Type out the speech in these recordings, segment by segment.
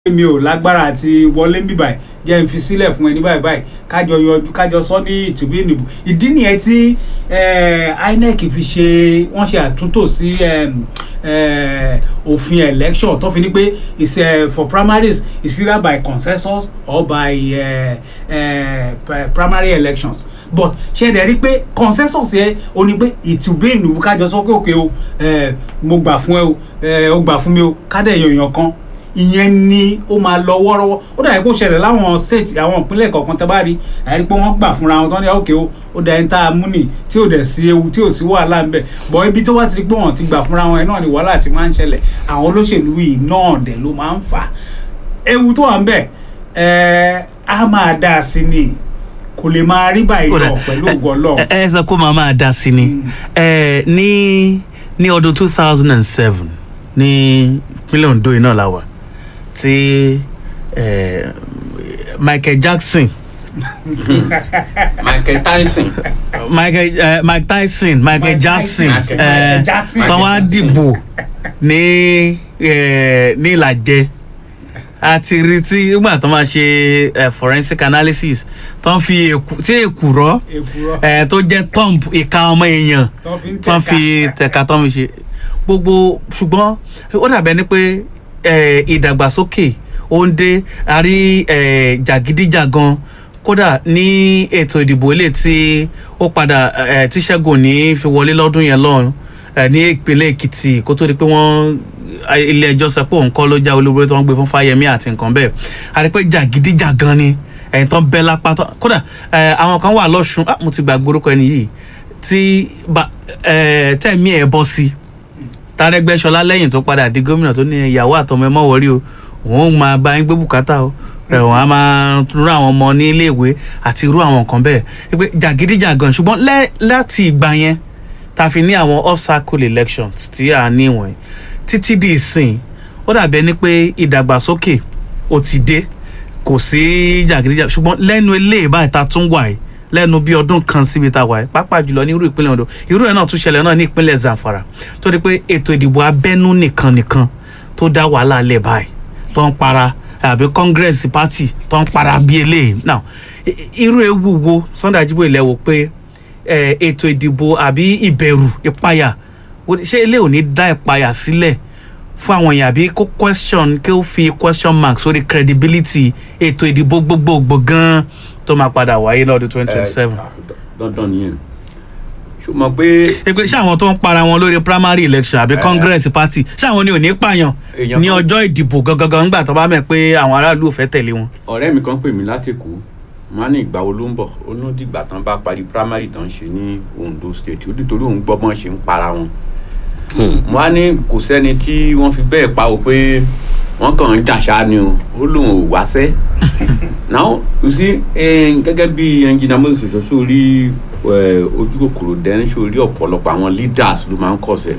mi ò lágbára àti wọlé ń bì báyìí jẹ́ n fi sílẹ̀ fún ẹni báyìí báyìí kájọ yọjú kájọ sọ ní ìtìbí ìnìbò ìdí nìyẹn tí eh, INEC fi ṣe wọ́n ṣe àtúntò sí em, eh, òfin election tó fi ní pé is eh, for primaries is either by consensus or by eh, eh, pri- primary elections but ṣe dẹ̀ rí pé consensus yẹn o ní pé ìtìbí ìnìbò kájọ sọ pé òkè o eh, mo gbà fún ẹ o eh, o gbà fún mi o kádẹ̀ yọ̀yàn kan ìyẹn ni ó máa lọ wọ́rọ́wọ́ ó dàbí kó ṣẹlẹ̀ láwọn state àwọn ìpínlẹ̀ kọ̀ọ̀kan tẹ́ bá rí àyẹ̀rí pé wọ́n gbà fúnra wọn tán ní òkè o ó da ẹni tá a mú nì tí ò dẹ̀ sí ewu tí ò sí wàhálà ń bẹ̀ bọ̀ ibi tó wá ti rí pé wọ́n ti gbà fúnra wọn ẹ̀ náà ni wàhálà ti máa ń ṣẹlẹ̀ àwọn olóṣèlú yìí náà dẹ̀ ló máa ń fà á ewu tó wà ń bẹ̀ ẹ̀ á máa dá a sí ni kò lè máa rí báyìí lọ pẹ̀lú ògo Ọlọ́run. ẹ ẹ sọ pé màá máa dá sí ni ẹ ní ní ọdún two thousand and seven ní ìpínlẹ̀ Ondo yìí náà la wà tí ẹ, Michael Jackson Michael Tyson Michael ẹ, Mike Tyson Michael Mike Jackson Tyson, ẹ, Michael Jackson. tán wá dìbò ní ẹ, ní Ìlàjẹ a ti rí tí nígbà tó máa ṣe ẹ, forensic analysis tán fi èkù tí èkùrọ́ èkúrọ́ ẹ, tó jẹ́ thumb ìka ọmọ èèyàn tó fi ń tán fi tẹ̀ka. tẹ̀ka tán fi ṣe gbogbo ṣùgbọ́n ó dàbẹ́ ni pé eh, ìdàgbàsókè ó ń dé a rí eh, jàgídíjàgan kódà ní ètò ìdìbò ilé tí ó padà eh, tí Ṣẹ́gun ní fi wọlé lọ́dún yẹn lọ́run eh, ní ìpínlẹ̀ Èkìtì kó tó di pé wọ́n ilé ẹjọ́ sọ pé òun kọ́ ló já olúborí tó ń gbé fún Fáyẹmí àti nǹkan bẹ́ẹ̀ a rí pé jàgídíjàgan ni ẹ̀yìn tán bẹ́ lápá tán kódà eh, àwọn kan wà lọ́sùn ah, mo ti gbàgbé orúkọ ẹni yìí tí ba- eh, tẹ̀mí ẹ̀ bọ́ sí tàrẹ́gbẹ́sọlá lẹ́yìn tó padà di gómìnà tó ní ìyàwó àtọmọ ẹ mọ́ wọrí o òun máa bá yín gbé bùkátà o rẹ̀ wọ́n á máa rú àwọn ọmọ ní iléèwé àti irú àwọn nǹkan bẹ́ẹ̀ pé jàgídíjàgan ṣùgbọ́n lẹ́- láti ìgbà yẹn ta fi ní àwọn off circle elections tí a ní wọ̀nyí títí di ìsìn ó dàbí ẹni pé ìdàgbàsókè ó ti dé kò sí jàgídíjàgan ṣùgbọ́n lẹ́nu eléyìí báyìí ta tún wà yìí lẹ́nu bí ọdún kan síbi tá a wà yìí pàápàá jùlọ ní irú ìpínlẹ̀ Ondo irú ẹ̀ náà tún ṣẹlẹ̀ náà ní ìpínlẹ̀ Zamfara tó di pé ètò ìdìbò abẹ́nú nìkan nìkan tó dá wàhálà lẹ̀ báyìí tó ń para àbí Congress party tó ń para bí eléyìí now i- i- irú ewu wo Sunday Ajíbóyè ilẹ̀ wò pé eh, ètò ìdìbò àbí ìbẹ̀rù ìpayà wo- ṣé ilé ò ní dá ìpayà sílẹ̀ fún àwọn èèyàn àbí kó question kí ó fi question mark sórí credibility ètò ìdìbò gbogbogbò gan-an tó máa padà wáyé lọ́dún twenty twenty seven. Eh, dandan nìyẹn ṣó mọ̀ pé pé ṣé àwọn tó ń para wọn lórí primary election àbí congress party ṣé àwọn ni ò ní pààyàn Èèyàn ní kan- ọjọ́ ìdìbò gangan ńgbà tó bá mẹ̀ pé àwọn aráàlú ò fẹ́ tẹ̀lé wọn. ọ̀rẹ́ mi kan pè mí láti Èkó wọn á ní ìgbà wo ló ń bọ̀ ó ní dìgbà tán bá parí primary tán ṣe ní Ondo state ó nítorí òun gbọ́ bọ́n ṣe ń para wọn. wọn á ní kò sẹ́ni tí wọ́n fi bẹ́ẹ̀ pa o pé wọ́n kàn ń jàṣà ni o ó lóun ò wáṣẹ́. now you see eh, gẹ́gẹ́ bí ẹnjìnà moses sọ sórí eh, ojú kòkòrò dẹ́n sórí ọ̀pọ̀lọpọ̀ àwọn leaders ló máa ń kọ̀sẹ̀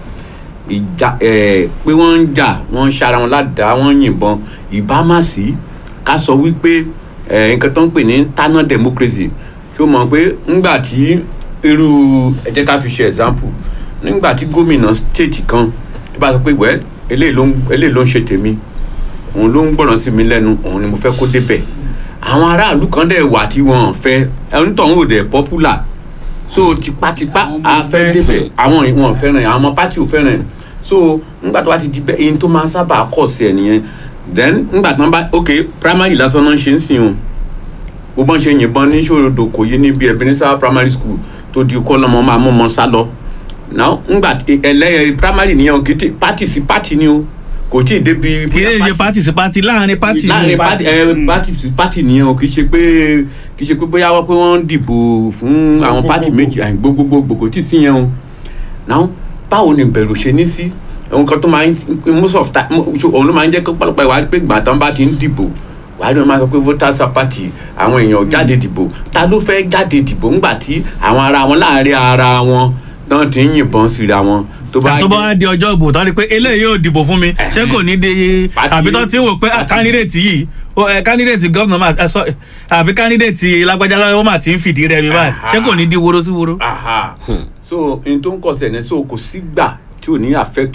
ìjà ẹ pé wọ́n ń jà wọ́n ń ṣara wọn ládàá wọ́n ń yìnbọn ìbámasí ká sọ wípé ẹ nǹkan tó ń pè ní tánà democracy ṣó mọ̀ pé ńgbà tí irú ẹ jẹ́ ká fi ṣe example nígbà tí gómìnà state kan tó bá sọ pé wẹ́ eléyìí ló ń eléyìí ló ń ṣe tèmi òun ló ń gbọ́ràn sí mi lẹ́nu òun ni mo fẹ́ kó débẹ̀ àwọn aráàlú kan dẹ̀ wà tí wọ́n fẹ́ ẹni tó ń wò dẹ̀ popular so tipátipá Àwọn ọmọ a fẹ́ fẹ́. débẹ̀ àwọn ìwọ̀n fẹ́ràn ẹ̀ àwọn ọmọ pátì ò fẹ́ràn ẹ̀ so nígbà tó bá ti di bẹ́ẹ̀ eyín tó máa ń sábà kọ̀ sí ẹ̀ nìyẹn then nígbà tó ń bá ok primary lásán náà ń ṣe ń sìn o bó bọ́n ṣe yìnbọn ní ṣòrodò kò yé níbi Ebenezer primary school tó di kọ́ lọ́mọ máa mú ọmọ sá lọ now nígbà ẹlẹ́yẹ primary nìyẹn o kì í ti party sí party ni o kò tí ì débi kì í ṣe party sí party láàrin party láàrin ni party party. ẹ Mm. party sí party nìyẹn o kì í ṣe pé kì í ṣe pé bóyá wọ́n pé wọ́n ń dìbò fún àwọn party Gbogbogbò. méjì àì gbogbogbò kò tí ì sí yẹn o now báwo ni ìbẹ̀rù ṣe ní sí nǹkan tó máa ń most of time òun ló máa ń jẹ́ kó pọ̀lọpọ̀ ìwà pé ìgbà tán bá ti ń dìbò wàá ló máa sọ pé voters party àwọn èèyàn ò jáde dìbò ta ló fẹ́ jáde dìbò ńgbà tí àwọn ara wọn láàrin ara wọn tán ti ń yìnbọn síra wọn tó bá tó bá wá di ọjọ́ ìbò tán ni pé eléyìí yóò dìbò fún mi ṣé kò ní di Party- àbí tó ti ń wò pé party- candidate yìí ó, eh, candidate governor máa ẹ sọ àbí candidate lágbájá lọ́wọ́ máa ti ń fìdí rẹmi báyìí ṣé kò ní di woro sí woro. aha so n tó ń kọsẹ̀ ní so kò sígbà tí ò ní affect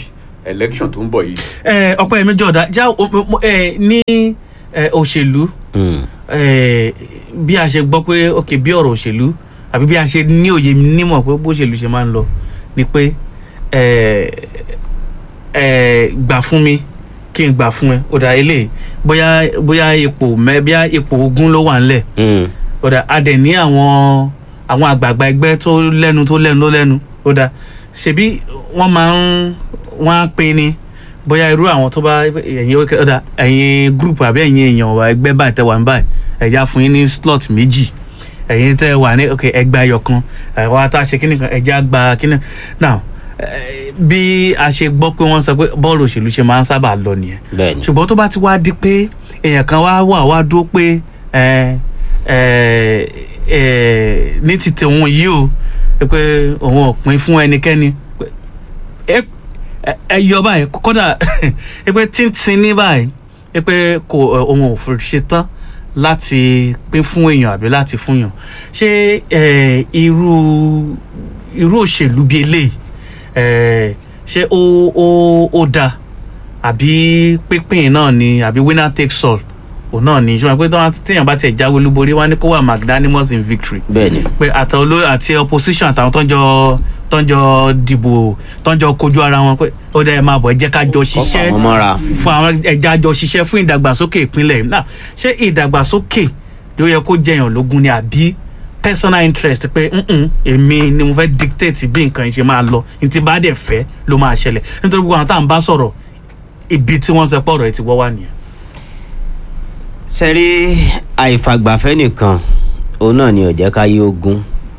election tó ń bọ̀ yìí. ẹ ọpẹ mi jọdá já o- mo- mo- ẹ ní ẹ, òṣèlú Mm. ẹ, bí a ṣe gbọ́ pé ok bí ọ̀rọ̀ òṣèlú àbí bí a ṣe ní òye nímọ̀ pé bó òṣèlú ṣe máa ń lọ ni pé ẹ, ẹ, gbà fún mi kí n gbà fún ẹ ó dà eléyìí bóyá bóyá ipò mẹ bóyá ipò ogún ló wà ńlẹ̀ Mm. ó dà a dẹ̀ ní àwọn àwọn àgbààgbà ẹgbẹ́ tó lẹ́nu tó lẹ́nu tó lẹ́nu ó dà ṣebí wọ́n máa ń wọ́n á pín ni bóyá irú àwọn tó bá ẹ̀yin ó dà ẹ̀yin group àbí ẹ̀yin èèyàn wà ẹgbẹ́ báyìí tẹ́ wà ní báyìí ẹ̀yà fún yín ní slot méjì ẹ̀yin tẹ́ wà ní ok ẹgbẹ́ ayọ̀ kan ẹ̀wọ́n ata ṣe kíni kan ẹ̀jẹ̀ àgbà kíni now eh, bí a ṣe gbọ́ pé wọ́n sọ pé bọ́ọ̀lù òṣèlú ṣe máa ń sábà lọ nìyẹn bẹ́ẹ̀ni. ṣùgbọ́n tó bá ti wá di pé èèyàn kan wá wà wá dúró pé ẹ ẹ ẹ ní ti tòun yìí o pé òun ò pín fún ẹnikẹ́ni pé ẹ ẹ- ẹ yọ báyìí kódà pé tíntín ní báyìí pé kò ẹ, òun ò fi ṣe tán láti pín fún èèyàn àbí láti fún èèyàn ṣé ẹ, irú irú òṣèlú bíi eléyìí ẹ, ṣé ó ó ó dáa àbí pínpín náà ni àbí winner takes all òun náà ni ṣùgbọ́n pé tí wọ́n- téèyàn bá tiẹ̀ jáwé olúborí wá ní kó wà magnanimous in victory bẹ́ẹ̀ni. pé àtàwọn olórí àti opposition àtàwọn tó ń jọ tó ń jọ dìbò tó ń jọ kojú ara wọn pé ó dẹ́ ẹ máa bọ̀ ẹ jẹ́ ká jọ ṣiṣẹ́ àwọn mọ́ra. fún àwọn ẹja jọ ṣiṣẹ́ fún ìdàgbàsókè ìpínlẹ̀ yìí. náà ṣé ìdàgbàsókè ló yẹ kó jẹyàn lógún ni àbí personal interest pé "Mm-mm, èmi ni mo fẹ́ dictate bí nǹkan ṣe máa lọ ní ti bá dẹ̀ fẹ́ ló máa ṣẹlẹ̀ nítorí gbogbo àwọn tá à ń bá sọ̀rọ̀ ibi tí wọ́n sọ pé ọ̀rọ̀ ẹ ti wọ́ wá nìyẹn. sẹ́rí àìfàgbàfẹ́ nìkan òun náà ni ó jẹ́ ká yé ogun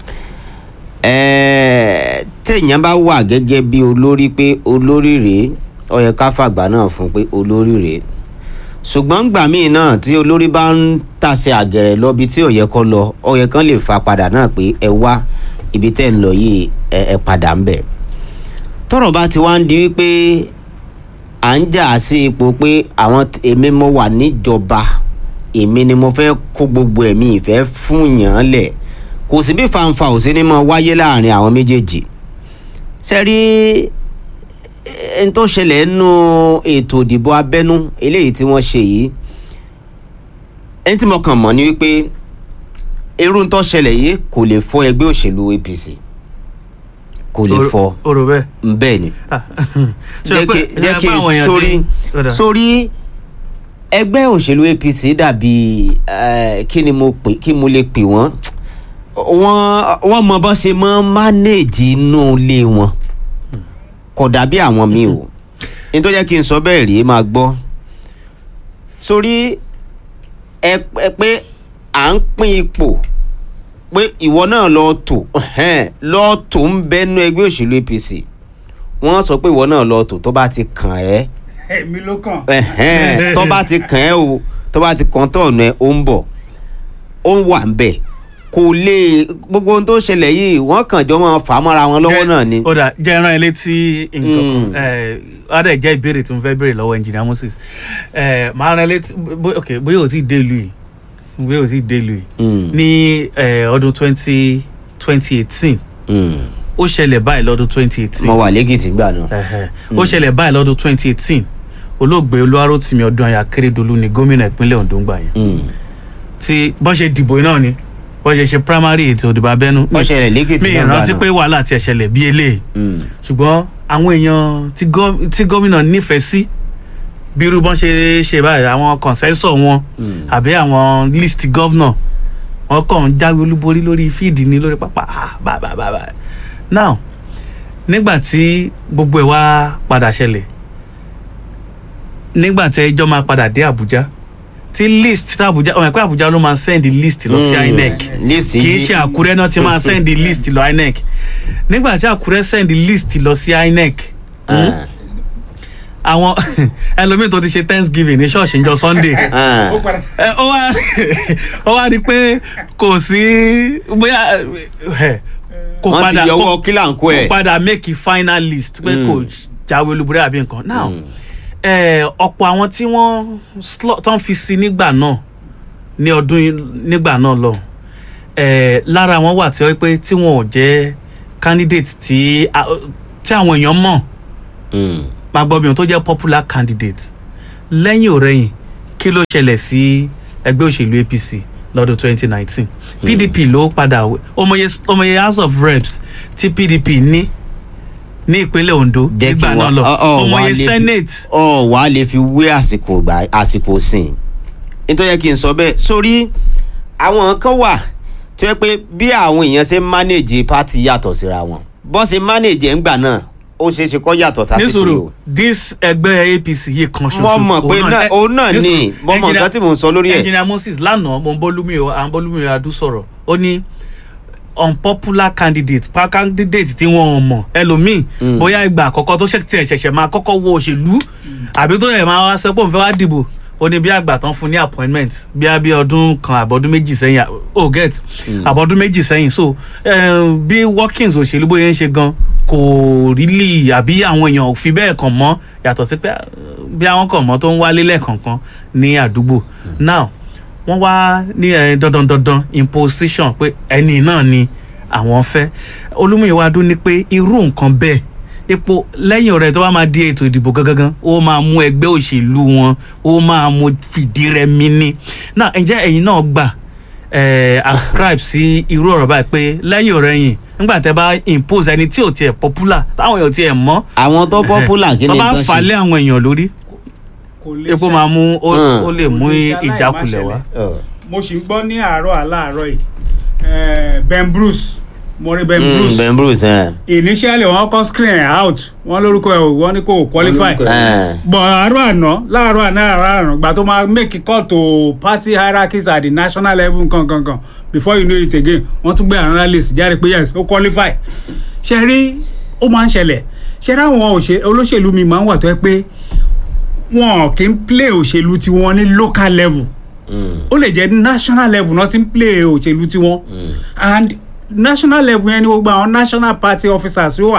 ẹ̀ẹ́ téèyàn bá wà gẹ́gẹ́ bí olórí pé olórí rèé ó yẹ ká fàgbà náà fún pé olórí rèé ṣùgbọ́n gbà míì náà tí olórí bá ń tàṣe àgẹ̀rẹ̀ lọ bí tí ò yẹ kó lọ ó yẹ kán lè fa padà náà pé ẹ wá ibi tẹ́ ń lọ yìí ẹ ẹ padà ń bẹ̀ tọ́rọ̀ bá ti wá ń di wípé à ń jà sí ipò pé àwọn t- èmi mo wà níjọba èmi ni mo fẹ́ kó gbogbo ẹ̀mí ìfẹ́ fún yàn án lẹ̀ kò sí bí fanfa ò sí ní mọ wáyé láàrin àwọn méjèèjì ṣe rí ẹni tó ṣẹlẹ̀ nínú ètò ìdìbò abẹ́nú eléyìí tí wọ́n ṣe yìí ẹni tí mo kàn mọ̀ ni wípé irú tó ṣẹlẹ̀ yìí kò lè fọ́ ẹgbẹ́ òṣèlú APC kò lè fọ́ o rò bẹ́ẹ̀. bẹ́ẹ̀ ni Ah, ṣé jẹ́ o pé- kí jẹ́ ṣé kí pé àwọn èèyàn sórí ti- ó dà. sórí ẹgbẹ́ òṣèlú APC dàbí eh, kí ni mo pè kí mo lè pè wọ́n wọ́n wọ́n mọ bó ṣe mọ́ mánéèjì inú ilé wọn kò dàbí àwọn míì o ní tó jẹ́ kí n sọ bẹ́ẹ̀ rí máa gbọ́ sórí ẹ ẹ pé à ń pín ipò pé ìwọ náà lọ tò ẹhẹ́n, lọ tò ń bẹnu ẹgbẹ́ òṣèlú APC wọ́n sọ pé ìwọ náà lọ tò tó bá ti kàn ẹ́ èmi ló kàn. ẹhẹ́n, tó bá ti kàn ẹ́ o tó bá ti kàn tó ọ̀nà ẹ̀ ó ń bọ̀ ó ń wà ń bẹ̀ kò lè gbogbo ohun tó ṣẹlẹ̀ yìí wọ́n kàn jọ máa fà á mọ́ra wọn lọ́wọ́ Jẹ́- náà ni. ó dà jẹ́ ẹran ẹ létí nǹkan Mm. kan ẹ̀ á dẹ̀ jẹ́ ìbéèrè tí mo fẹ́ béèrè lọ́wọ́ engineer Moses ẹ̀ máa rán ẹ létí bó- ok bóyá ò tí ì dé ìlú yìí bóyá ò tí ì dé ìlú yìí Mm, ní ẹ̀, ọdún twenty twenty eighteen mm. ó ṣẹlẹ̀ báyìí lọ́dún twenty eighteen mo wà lẹ́gìtì gbà náà. Ẹ̀hẹ̀. ó ṣẹlẹ̀ báyìí lọ́dún twenty eighteen olóògbé olúwarótìmí ọdúnayà akérèdọ́lù ní gómìnà ìpínlẹ̀ ondo ń gbà yẹn Mm. tí bọ́n ṣe dìbò náà ni bọ́n ṣe ṣe primary ètò ìdìbò abẹ́nú Ó ṣẹlẹ̀ lẹ́kìtì mi náà gbà ìrántí náà. pé wàhálà ti ẹ̀ṣẹ̀lẹ̀ bí eléyìí Mm. ṣùgbọ́n àwọn èèyàn tí gọ́- tí gómìnà nífẹ̀ẹ́ sí bí irú bọ́n ṣe ṣe báyìí àwọn consensus wọn Mm. àbí àwọn list governor wọn kàn ń jáwé olúborí lórí fíìdì ní lórí pápá ah, bá bá bá bá now nígbà tí gbogbo ẹ̀ wá padà ṣẹlẹ̀ nígbà tí ẹjọ́ máa padà dé Àbújá tí list tí Àbújá ọmọ ẹ̀kọ́ Àbújá ló máa send list lọ sí Mm. INEC list kì í yìí ṣe Àkúrẹ́ náà ti máa send list lọ INEC nígbà tí Àkúrẹ́ send list lọ sí INEC Ah, àwọn ẹlòmíì tó ti ṣe Thanksgiving ní ṣọ́ọ̀ṣì níjọ́ Sunday ah. ó padà ẹ ó wá ó wá rí i pé kò sí bóyá ẹ, kò wọ́n ti padà yọwọ́ kò kílàǹkó kò ẹ̀. padà make a final list pé Mm. kò jáwé olúborí àbí nǹkan now Mm. ẹ, ọ̀pọ̀ àwọn tí wọ́n slot tó ń fi sí nígbà náà ní ọdún yìí- nígbà náà lọ ẹ, lára wọn wà tí wọ́n pé tí wọn ò jẹ́ candidate tí a- tí àwọn èèyàn mọ̀ Mm. máa gbọ́ mi ohun tó jẹ́ popular candidate lẹ́yìn òrẹ́yìn kí ló ṣẹlẹ̀ sí ẹgbẹ́ òṣèlú apc lọ́dún 2019 pdp ló padà wé- ọmọye ọmọye house of reps tí pdp ní ní ìpínlẹ̀ ondo jẹ́ kí nígbà náà wọ́n lọ ọ- ọ, wà á ọmọye lè fi- senate ọ wà á lè fi wé àsìkò gbà àsìkò sìn nítorí yẹ kí n sọ bẹ́ẹ̀ sórí àwọn kan wà tó yẹ pé bí àwọn èèyàn ṣe ń manage party yàtọ̀ síra wọn bọ́n ṣe manage ẹ̀ ń gbà náà ó ṣeé ṣe kọ́ yàtọ̀ sásìkò yìí nísòro o. this ẹgbẹ́ apc yìí kan ṣoṣo mo mọ̀ pé òun náà- ẹ- òun náà nísòro, ni mo mọ̀ engineer- nǹkan tí mò ń sọ lórí ẹ̀. engineer moses lánàá mo ń bólúmi o à ń bólúmi adu sọ̀rọ̀ ó ní unpopular candidate pa candidate tí wọn ò mọ̀ ẹlòmíì Mm. bóyá ìgbà àkọ́kọ́ tó ṣe tiẹ̀ ṣẹ̀ṣẹ̀ máa kọ́kọ́ wo òṣèlú àbí tó yẹ máa wá sọ pé òun fẹ́ wá dìbò ó ní bí àgbà tán fún ní appointment bí a bí ọdún kan àbọ̀dún méjì sẹ́yìn à- oh get àbọ̀dún méjì sẹ́yìn so eh, bí workings òṣèlú bóyá ń ṣe gan kò really àbí àwọn èèyàn ò fi bẹ́ẹ̀ kàn mọ́ yàtọ̀ sí pé ah, bí àwọn kàn mọ́ tó ń wálé lẹ́ẹ̀kọ̀ọ̀kan ní àdúgbò now wọ́n wá ní ẹ dandan dandan imposition pé ẹni náà ni àwọn fẹ́ olúmúyẹ̀wá dún ní pé irú nǹkan bẹ́ẹ̀ epo lẹ́yìn ọ̀rẹ́ tó bá máa di ètò ìdìbò gangan ó máa mú ẹgbẹ́ òṣèlú wọn ó máa mú fìdí rẹmi ní náà ǹjẹ́ ẹ̀yin náà gbà eh, ascribe sí irú ọ̀rọ̀ báyìí pé lẹ́yìn ọ̀rẹ́ yìí nígbà tẹ́ bá impose ẹni tí ò tiẹ̀ popular táwọn èèyàn tiẹ̀ mọ́ àwọn tó popular kí tó ni bá nǹkan fà á lé ṣe. àwọn èèyàn lórí kò lè epo ṣe- máa mú ó Mm. ó lè mú Kò lè ṣe ìjákulẹ̀ wá. aláìmáṣẹlẹ̀. Ọ. mo sì ń gbọ́ ní àárọ̀ aláàárọ̀ yìí eh, ben bruce mo rí ben Mm, bruce ben bruce ẹ. initially wọ́n kọ́ screen ẹ̀ out wọ́n lórúkọ ẹ̀ wọ́n ní kò qualify lórúkọ ẹ̀. ẹ. but àárọ̀ àná láàárọ̀ àná àárọ̀ àná gbà tó máa make call to party hierarchies at the national level nǹkan kan kan before you know it again wọ́n tún gbé another list jáde pé yes ó qualify ṣe rí ó máa ń ṣẹlẹ̀ ṣe rí àwọn òṣè- olóṣèlú mi máa ń wà tó yẹ pé wọn kì í play òṣèlú tiwọn ní local level Mm. ó lè jẹ́ national level náà ti ń play òṣèlú tiwọn and national level yẹn ni gbogbo àwọn national party officers yóò wà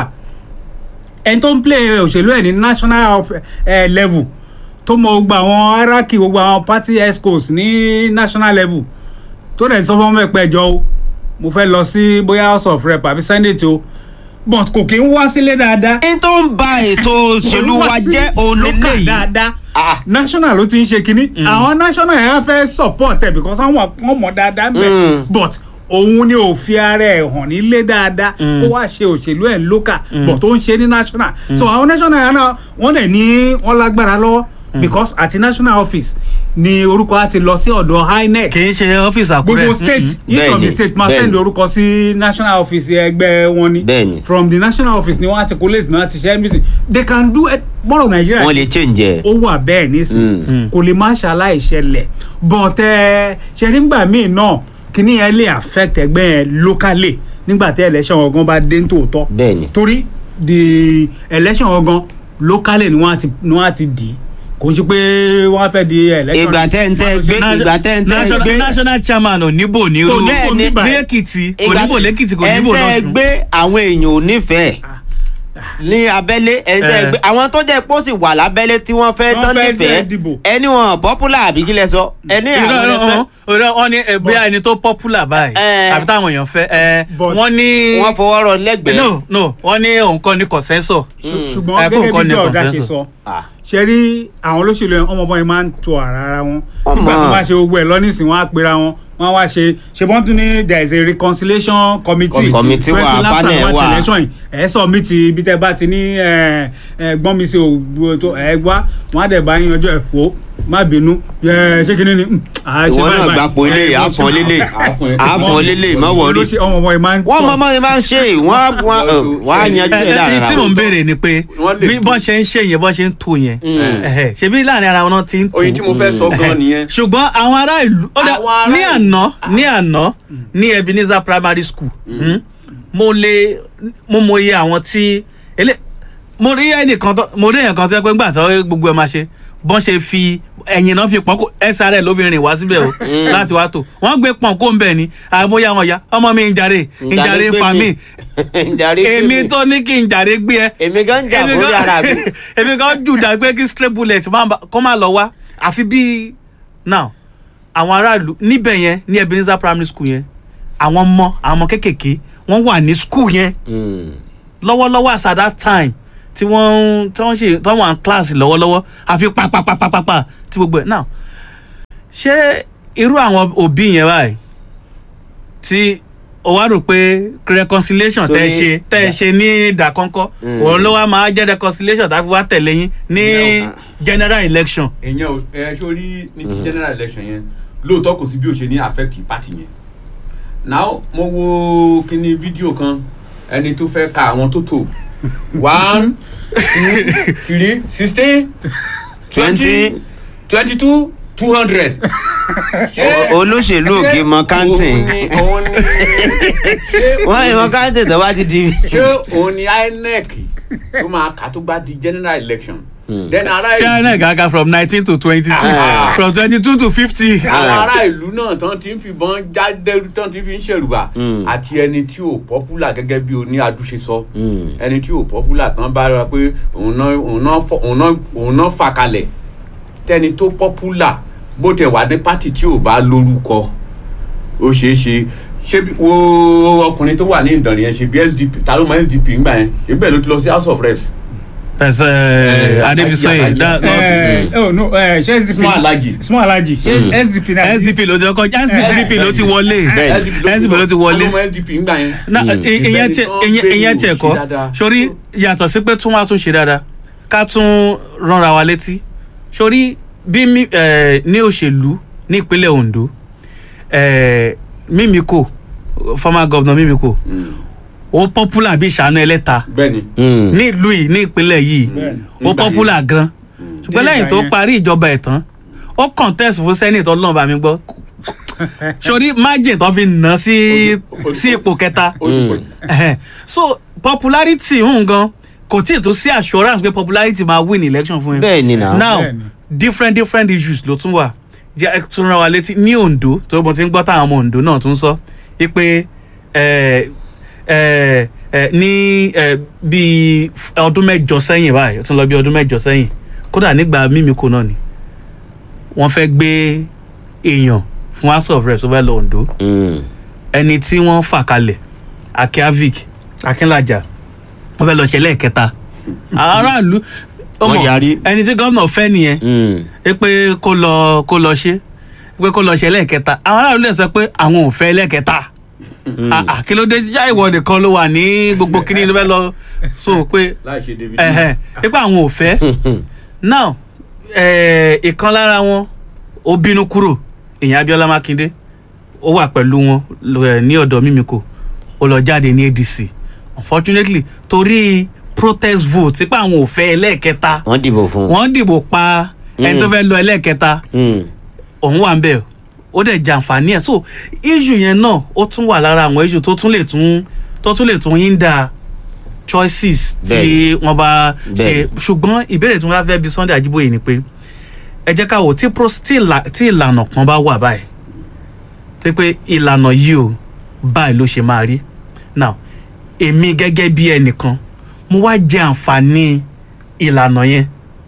ẹni tó ń play òṣèlú ẹ̀ ní national of, eh, level tó mọ gbogbo àwọn hierarchy gbogbo àwọn party escorts ní national level tó dẹ̀ sọ fún ọmọ ẹ̀pẹ́ ẹ̀jọ́ o mo fẹ́ lọ sí bóyá house of rep àbí senate o but kò kí ń wá sílé dáadáa ẹni tó ń ba ètò òṣèlú wa jẹ́ òun local lélẹ́yìí. dáadáa Ah. national ló ti ń ṣe kínní àwọn national yẹn á fẹ́ support ẹ̀ because àwọn wọn mọ̀ dáadáa Mm. mẹ́ but òun ni ò fi ara ẹ̀ hàn nílé dáadáa kó wá ṣe òṣèlú ẹ̀ local but ó ń ṣe ní national so àwọn national yẹn náà wọ́n dẹ̀ ní wọ́n lágbára lọ́wọ́ because àti national office ni orúkọ á ti lọ sí ọ̀dọ̀ inec kì í ṣe ọ́fíìsì àkúrẹ́ gbogbo state each of Bẹ́ẹ̀ni, the state máa bẹ́ẹ̀ni. send orúkọ sí national office ẹgbẹ́ wọn ni Bẹ́ẹ̀ni. from the national office ni wọ́n á ti collate náà ti ṣe everything they can do it bọ́rọ̀ nàìjíríà wọ́n lè change ẹ̀. ó wà bẹ́ẹ̀ nísìnyí kò lè má ṣaláì ṣẹlẹ̀ but ẹ ṣe nígbà míì náà kíní yẹn lè affect ẹgbẹ́ yẹn locally nígbà tí election ọ̀gán bá dé nítòótọ́ Bẹ́ẹ̀ni. torí the election ọ̀gán locally ni wọ́n á ti ni wọ́n á ti dì í kò ń ṣe pé wọ́n á fẹ́ di election. Ìgbà tẹ́ ń tẹ́ gbé- ìgbà tẹ́ ń tẹ́ national gbé- national chairman ò níbò ní Kò ru níbò ní níbà. èkìtì kò níbò lẹ́kìtì kò níbò ẹ̀ ń tẹ́ lọ́sùn. gbé àwọn èèyàn ò nífẹ̀ẹ́ ní abẹ́lé ẹ̀ ń tẹ́ Eh. gbé àwọn tó jẹ́ pọ́ sì wà lábẹ́lé tí wọ́n fẹ́ Wọ́n tán fẹ́ nífẹ̀ẹ́ fẹ́ dìbò. ẹni wọn popular àbí kí lẹ sọ ẹni Irọ́, àwọn irọ́, ẹfẹ́ irọ́, wọ́n ní eh, bóyá ẹni tó popular báyìí Eh. àbí táwọn èèyàn fẹ́ eh, But- wọ́n ní wọ́n fọwọ́ rọ lẹ́gbẹ̀ẹ́. no no wọ́n ní òun kọ́ ní consensus. ṣùgbọ́n Eh, bó gẹ́gẹ́ nǹkan bí ní ọ̀gá ṣe consensus. sọ Ah. ṣe rí àwọn olóṣèlú yẹn ọmọ bọ́n yẹn máa ń to ara ara wọn Wọ́n nígbà tó mọ̀. bá ṣe gbogbo ẹ̀ lọ́nìsín wọn á pera wọn wọn á wá ṣe ṣe bọ́n tún ní there is a reconciliation committee Committee wà, Twenty laps panel and one wà. election yìí ẹ̀ sọ mi ti ibi tẹ́ bá ti ní ẹ̀, ẹ̀, gbọ́n mi sí ògbó tó ẹ̀ wá wọn á dẹ̀ bá yín ọjọ́ ẹ̀ wò má bínú ẹ̀, ṣé kí ni ni mm, à, ṣe ìwọ báyìí náà báyìí. gbapò ilé Ẹ̀, àfọ̀n lílé Àfọ̀n ẹ̀. àfọ̀n lílé má wọrí. olóṣè- ọmọ bọ́n yẹn máa ń wọ́n tọ̀. mọ mọ́ ẹ máa ń ṣe wọ́n á wọ́n á- wọ́n á yanjú ẹ̀ Eh, eh, láàrin tí ara mò ń wọn. béèrè ni pé Wọ́n lè bí tú. bọ́n ṣe ń ṣe yẹn bọ́n ṣe ń tó yẹn ẹ̀hẹ̀, ṣebí láàrin ara wọn náà ti ń tó oyin tí mo fẹ́ sọ gan nìyẹn. ṣùgbọ́n àwọn ará ìlú ó dà Àwọn ará ní ìlú. àná ní àná ní ebenezer primary school hmm, mo lè mo mọ iye àwọn tí ele mo rí ẹnìkan tó mo rí ẹnìkan tó yẹ pé ńgbà tó gbogbo ẹ máa ṣe bọ́n ṣe fi ẹ̀yìn náà fi pọ́n kó srl ló fi rìn wá síbẹ̀ o láti wá tò wọ́n gbé pọ́n kó ń bẹ̀ ni àmóyá wọn ya ọmọ mi ń jàre ń jàre gbé fa mi. mi ń jàre gbé mi. èmi tó ní kí n jàre gbé ẹ èmi gan ń jà èmi fún gan- yàrá mi. èmi kan jù dá pé kí stray bullet má ba- kó má lọ wá àfi bí now àwọn aráàlú níbẹ̀ yẹn ní ebenezer primary school yẹn àwọn ọmọ àwọn ọmọ kéékèèké wọ́n wà ní school yẹn Mm. lọ́wọ́lọ́wọ́ as at that time tí wọ́n ń tí wọ́n ṣe tí wọ́n wà ní kíláàsì lọ́wọ́lọ́wọ́ àfi pàpàpàpàpà tí gbogbo ẹ̀ náà ṣé irú àwọn òbí yẹn báyìí tí o wá rò pé reconciliation tẹ́ ẹ Sórí- ṣe tẹ́ ẹ ṣe ní ìdàkọ́ńkọ́ Mm. òun ló wá máa jẹ́ reconciliation tá a fi wá tẹ̀lé yín ní No. general election. èèyàn ò ẹ sórí ní ti general election yẹn lóòótọ́ kò sí bí o ṣe ní affect party yẹn now mo wo kíní fídíò kan ẹni tó fẹ́ ka àwọn tó tò one two three sixteen twenty twenty two two hundred. olóṣèlú òkè mọ kántìn òun ni ṣé wọ́n yìí mọ kántìn tó bá ti di. ṣé òun ni inec tó máa kà tó bá di general election then ará ṣé ìlú inec gaga from nineteen to twenty two Ah. from twenty two to fifty. àwọn ará ìlú náà tán ti ń fìbọn jáde tán ti fi ń ṣèrùbà Mm. àti ẹni tí ò popular gẹ́gẹ́ bí oní adúṣe sọ Mm. ẹni tí ò popular tán bá rà pé òun náà òun náà fọ- òun náà òun náà fà kalẹ̀ tẹni tó popular bó tẹ̀ wá ní pátì tí ò bá lórúkọ ó ṣeé ṣe ṣé bí- wo ọkùnrin tó wà ní ìdànrè yẹn ṣe bí sdp ta ló mọ sdp ńgbà yẹn ibẹ̀ ló ti lọ sí house of reps ẹsẹ Eh, adebisoye Alhaji, that ẹ ẹ oh no ẹ ṣe sdp small alaji small alaji ṣe sdp náà sdp ló ti kọjá sdp ló ti wọlé Bẹ́ẹ̀ni. sdp ló ti wọlé ta ló mọ sdp ńgbà yẹn. na Mm. i- ìyẹn tí ìyẹn ìyẹn tí ẹ̀kọ́ dáadáa. sórí yàtọ̀ sí pé tún wá tún ṣe dáadáa ká tún ránra wa létí sórí bí mi- eh, ní òṣèlú ní ìpínlẹ̀ ondo eh, mímíkò former governor mímíkò Mm. ó popular bí ìṣàánú ẹlẹ́ta bẹ́ẹ̀ni. Mm. ní ìlú yìí ní ìpínlẹ̀ yìí Bẹ́ẹ̀ni. ó Nígbà popular gan ṣùgbọ́n Nígbà lẹ́yìn tó yẹn. parí ìjọba ẹ̀ tán ó contest fún senate ọlọ́run bá mi gbọ́ sórí margin tó fi nà sí Ó ti- sí ipò kẹta ó ti pọ̀ jù. Ẹhẹn. so popularity ń gan kò tí ì tó sí assurance pé popularity máa win election fún yín bẹ́ẹ̀ ni náà. now Bẹ́ẹ̀ni. different different issues ló tún wà jẹ́ ẹ tún rán wa létí ní ondo tó mo ti ń gbọ́ táwọn ọmọ ondo náà tún sọ wípé ẹ ẹ ẹ ní ẹ bíi f- ọdún mẹ́jọ sẹ́yìn báyìí ó tún lọ bí ọdún mẹ́jọ sẹ́yìn kódà nígbà mímíkò náà ni wọ́n fẹ́ gbé èèyàn fún house of reps tó fẹ́ lọ ondo Mm. ẹni tí wọ́n fà kalẹ̀ akiavik akínlájà wọ́n fẹ́ lọ ṣe lẹ́ẹ̀kẹta àwọn aráàlú ọmọ Wọ́n yarí. ẹni tí gómìnà fẹ́ nìyẹn Mm. ẹ pé kó lọ kó lọ ṣe pé kó lọ ṣe lẹ́ẹ̀kẹta àwọn aráàlú lè sọ pé àwọn ò fẹ́ lẹ́ẹ̀kẹta Ah, ah, kí ló dé já ìwọ nìkan ló wà ní gbogbo kíní ló fẹ́ lọ so pé láì ṣe david ẹ̀hẹ̀ ẹ pé àwọn ò fẹ́ now eh, ìkan lára wọn ó bínú kúrò ìyẹn abiola makinde ó wà pẹ̀lú wọn lọ- eh, ní ọ̀dọ̀ mímíkò ó lọ jáde ní adc unfortunately torí protest vote pé àwọn ò fẹ́ ẹlẹ́ẹ̀kẹta wọ́n dìbò fún. wọ́n dìbò pa ẹni tó Mm. fẹ́ lọ ẹlẹ́ẹ̀kẹta Mm. òun wà ń bẹ̀ ó dẹ̀ jàǹfààní ẹ̀ so issue yẹn náà ó tún wà lára àwọn issue tó tún lè tún tó tún lè tún hinder choices tí Bẹ́ẹ̀ni. wọ́n bá ṣe Bẹ́ẹ̀ni. ṣùgbọ́n ìbéèrè tí wọ́n bá fẹ́ bi sunday ajiboye ni pé ẹ jẹ́ ká wò tí pro tí ìlà- tí ìlànà kan bá wà báyìí tí pé ìlànà yìí o báyìí ló ṣe máa rí now èmi gẹ́gẹ́ bí ẹnìkan mo wá jẹ àǹfààní ìlànà yẹn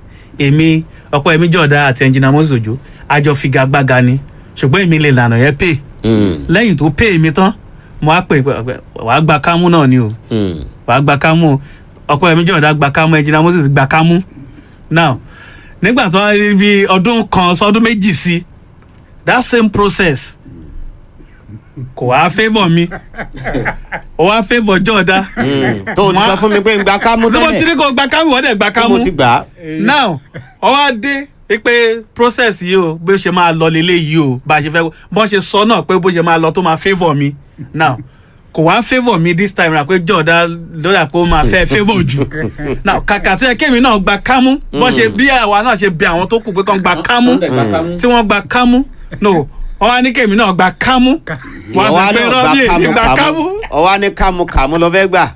èmi ọ̀pọ̀ èmi jọ̀dá àti ẹnjìnà moses ojo àjọ figagbága ni ṣùgbọ́n èmi lè lànà yẹn pè Mm. lẹ́yìn tó pè mí tán mo á pè pé wàá gba kámú náà ni o Mm. wàá gba kámú o ọ̀pọ̀ èmi jọ̀dá gba kámú ẹnjìnà moses gba kámú now nígbà tó wá rí bí ọdún kan sọdún méjì sí that same process kò wá favour mi ó wá favour jọ̀dá Mm. tó o ti Wọ́n á- sọ fún mi pé ń gba kámú tí mo ti tẹ́lẹ̀ ní kó gba kámú wọ́n dẹ̀ gba tí kámú mo ti gbà á. now ọwọ́ dé pé process yìí o bó ṣe máa lọ lélẹ̀ yìí o bá a ṣe fẹ́ bọ́n ṣe sọ náà pé bó ṣe máa lọ tó máa favour mi now kò wá favour mi this time ra pé jọ̀ọ́dá lọ́dà pé ó máa fẹ́ favour jù now kàkà tó yẹ kémi náà gba kámú bọ́n ṣe bí àwa náà ṣe bí àwọn tó kù pé kàn gba kámú Wọ́n dẹ̀ gba kámú. tí wọ́n gba kámú no wọ́n wá ní kémi náà gba kámú wọ́n á sọ pé rọ́bì èmi gba kámú ọwọ́ ní kámú kámú lọ fẹ́ gbà.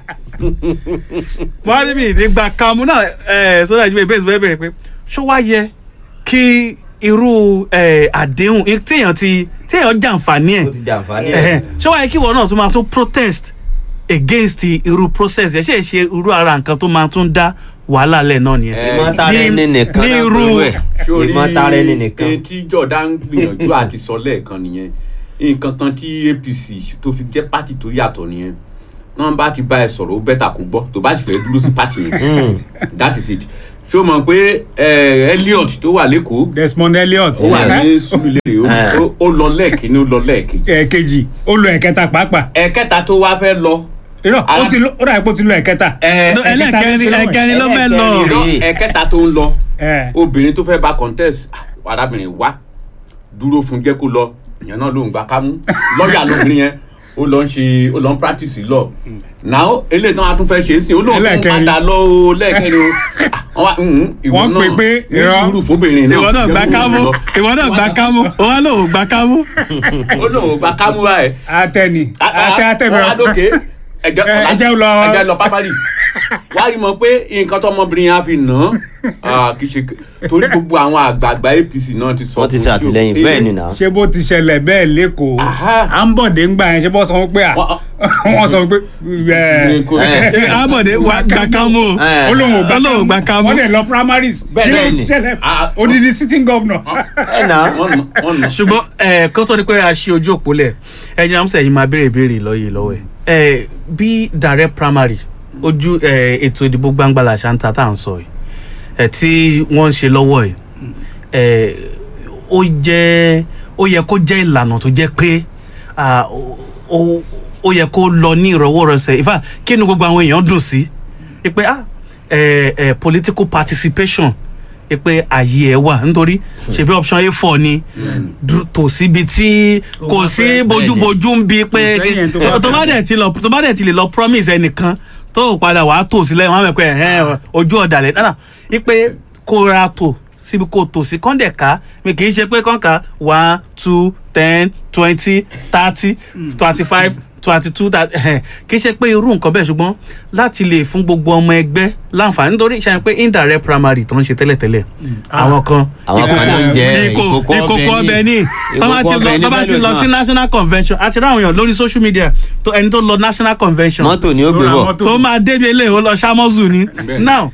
wọ́n á ní mi ní gba kámú náà ẹ̀ sọ́dọ̀ ìjọba ìbéèrè bẹ́ẹ̀ bẹ̀rẹ̀ pé ṣó wá yẹ kí irú ẹ̀, àdéhùn téèyàn ti téèyàn jàǹfààní ẹ̀ jàǹfààní ẹ̀hẹ̀, ṣé wáyé kí ìwọ náà tún máa tún protest against irú process yẹn ṣe é ṣe irú ara nǹkan tó máa tún dá wàhálà lẹ̀ náà nìyẹn. Eh, ìmọ̀tara ní- ẹni nìkan ní náà irú- pẹ̀lú ẹ̀ sórí ìmọ̀tara ẹni nìkan. ẹni tí jọ̀dá ń gbìyànjú àti sọ lẹ́ẹ̀kan nìyẹn nǹkan kan tí apc tó fi jẹ́ pátì tó yàtọ̀ nìyẹn tán bá ti bá ẹ sọ̀rọ̀ ó bẹ́tà kó gbọ́ tó bá sì fẹ́ dúró sí pàtì yẹn that is it ṣé o mọ̀ pé eh, Elliot tó wà lẹ́kọ̀ọ́ Desmond Elliot ó wà ní Surulere ó- ó- ó lọ lẹ́ẹ̀kínní ó lọ lẹ́ẹ̀kejì ẹ̀ẹ̀kejì ó lo ẹ̀kẹta pàápàá ẹ̀kẹta tó wá fẹ́ lọ irọ́ ó Ara- ti lo- ó dàbí pé ó ti lo ẹ̀kẹta ẹ- No, ẹlẹ́kẹrin ẹ̀kẹrin ló fẹ́ lọ Ẹlẹ́kẹrin. irọ́, ẹ̀kẹta tó ń lọ ẹ̀ obìnrin tó fẹ́ bá contest ah, arábìnrin wá dúró fún jẹ́ kó lọ ìyẹn náà ló ń gba kámú lọ́ọ̀yà lóbìnrin yẹn ó lọ ń ṣe ó lọ ń practice lọ now eléyìí tán a tún fẹ́ ṣe é sìn ó lóun tó ń Ẹlẹ́kẹrin. padà lọ o lẹ́ẹ̀kẹrin o Ah, wọ́n wá, "Mhm, ìwọ Wọ́n náà pè pé ní irọ́. sùúrù fóbìnrin náà ìwọ náà gba jẹ́ kó kámú lọ." ìwọ náà gba kámú òun lòun gba kámú. ó lóun gba kámú báyìí atẹni atẹ atẹ wọ́n á dókè ẹ̀jẹ̀ Ẹ, ẹjẹ́ lọ- ẹ̀jẹ̀ lọ pápálì wá rí mọ̀ pé nǹkan tọmọbìnrin yẹn á fi nà án kì í ṣe torí gbogbo àwọn àgbààgbà APC náà ti sọ wọ́n ti fún ṣe un. àtìlẹ́yìn Eh, bẹ́ẹ̀ ni náà. ṣé bó ti ṣẹlẹ̀ bẹ́ẹ̀ lẹ́kọ̀ọ́ Aha. à ń bọ̀dé ńgbà yẹn ṣé bọ́ sọ pé à Wọ́n- wọ́n sọ pé ẹ̀ Kò- Eh. abọ̀dé wa gba kámú o Eh. olóhùn ò Olóhùn gbà gba kámú. wọ́n dẹ̀ lọ primaries Bẹ́ẹ̀ kí ló ni. ti ṣẹlẹ̀ Ah, odidi sitting governor. ẹ náà wọ́n nà wọ́n nà. ṣùgbọ́n ẹ kó tó di pé a ṣe ojú òpó lẹ̀ ẹ jẹ́ àmúṣe yìí máa béèrè ìbéèrè lọ́yẹ̀ lọ́wọ́ ẹ̀ ẹ bí direct primary ojú ẹ ètò ìdìbò gbangba làṣà ń ta tá à ń sọ yìí ẹ tí wọ́n ń ṣe lọ́wọ́ yìí ẹ ó jẹ́ ó yẹ kó jẹ́ ìlànà tó jẹ́ pé ah, ó- ó ó yẹ kó lọ ní ìrọwọ́rọsẹ̀ ìfà kí ni gbogbo àwọn èèyàn dùn sí i pé ah ẹ ẹ political participation ẹ pé ààyè ẹ wà nítorí ṣebí option a four ni dú- tò síbi tí kò bá sí fẹ́- bójúbójú ń bi pé Kò sẹ́yìn tó bá tó bá dẹ̀ ti lọ tó bá dẹ̀ ti lè lọ promise ẹnìkan tó padà wàá tò sílẹ̀ wọn á mọ̀ pé ẹ̀ ojú ọ̀dàlẹ̀ náà ipe kó ra tò síbi kó tò sí kọ́ńdẹ̀ká mi kì í ṣe pé kọ́ńkà one two ten twenty thirty twenty five twenty two kì í ṣe pé irú nǹkan bẹ́ẹ̀ ṣùgbọ́n láti lè fún gbogbo ọmọ ẹgbẹ́ láǹfààní nítorí ṣe pé indirect primary tó ń ṣe tẹ́lẹ̀tẹ́lẹ̀ àwọn kan Àwọn kan ìkòkò- ń jẹ ìkò- ìkòkò ìkòkò ọbẹ̀ ọbẹ̀ ní. ní tó bá ti Ìkòkò lọ ọbẹ̀ ní tó bá ti mélòó lọ sí náà? national convention àti ráwọn èèyàn lórí social media tó ẹni tó lọ national convention mọ́tò ni ó gbé Tó ra bọ̀ mọ́tò. tó máa débi ilé ó lọ ṣámọ́zù ni Bẹ́ẹ̀ni. now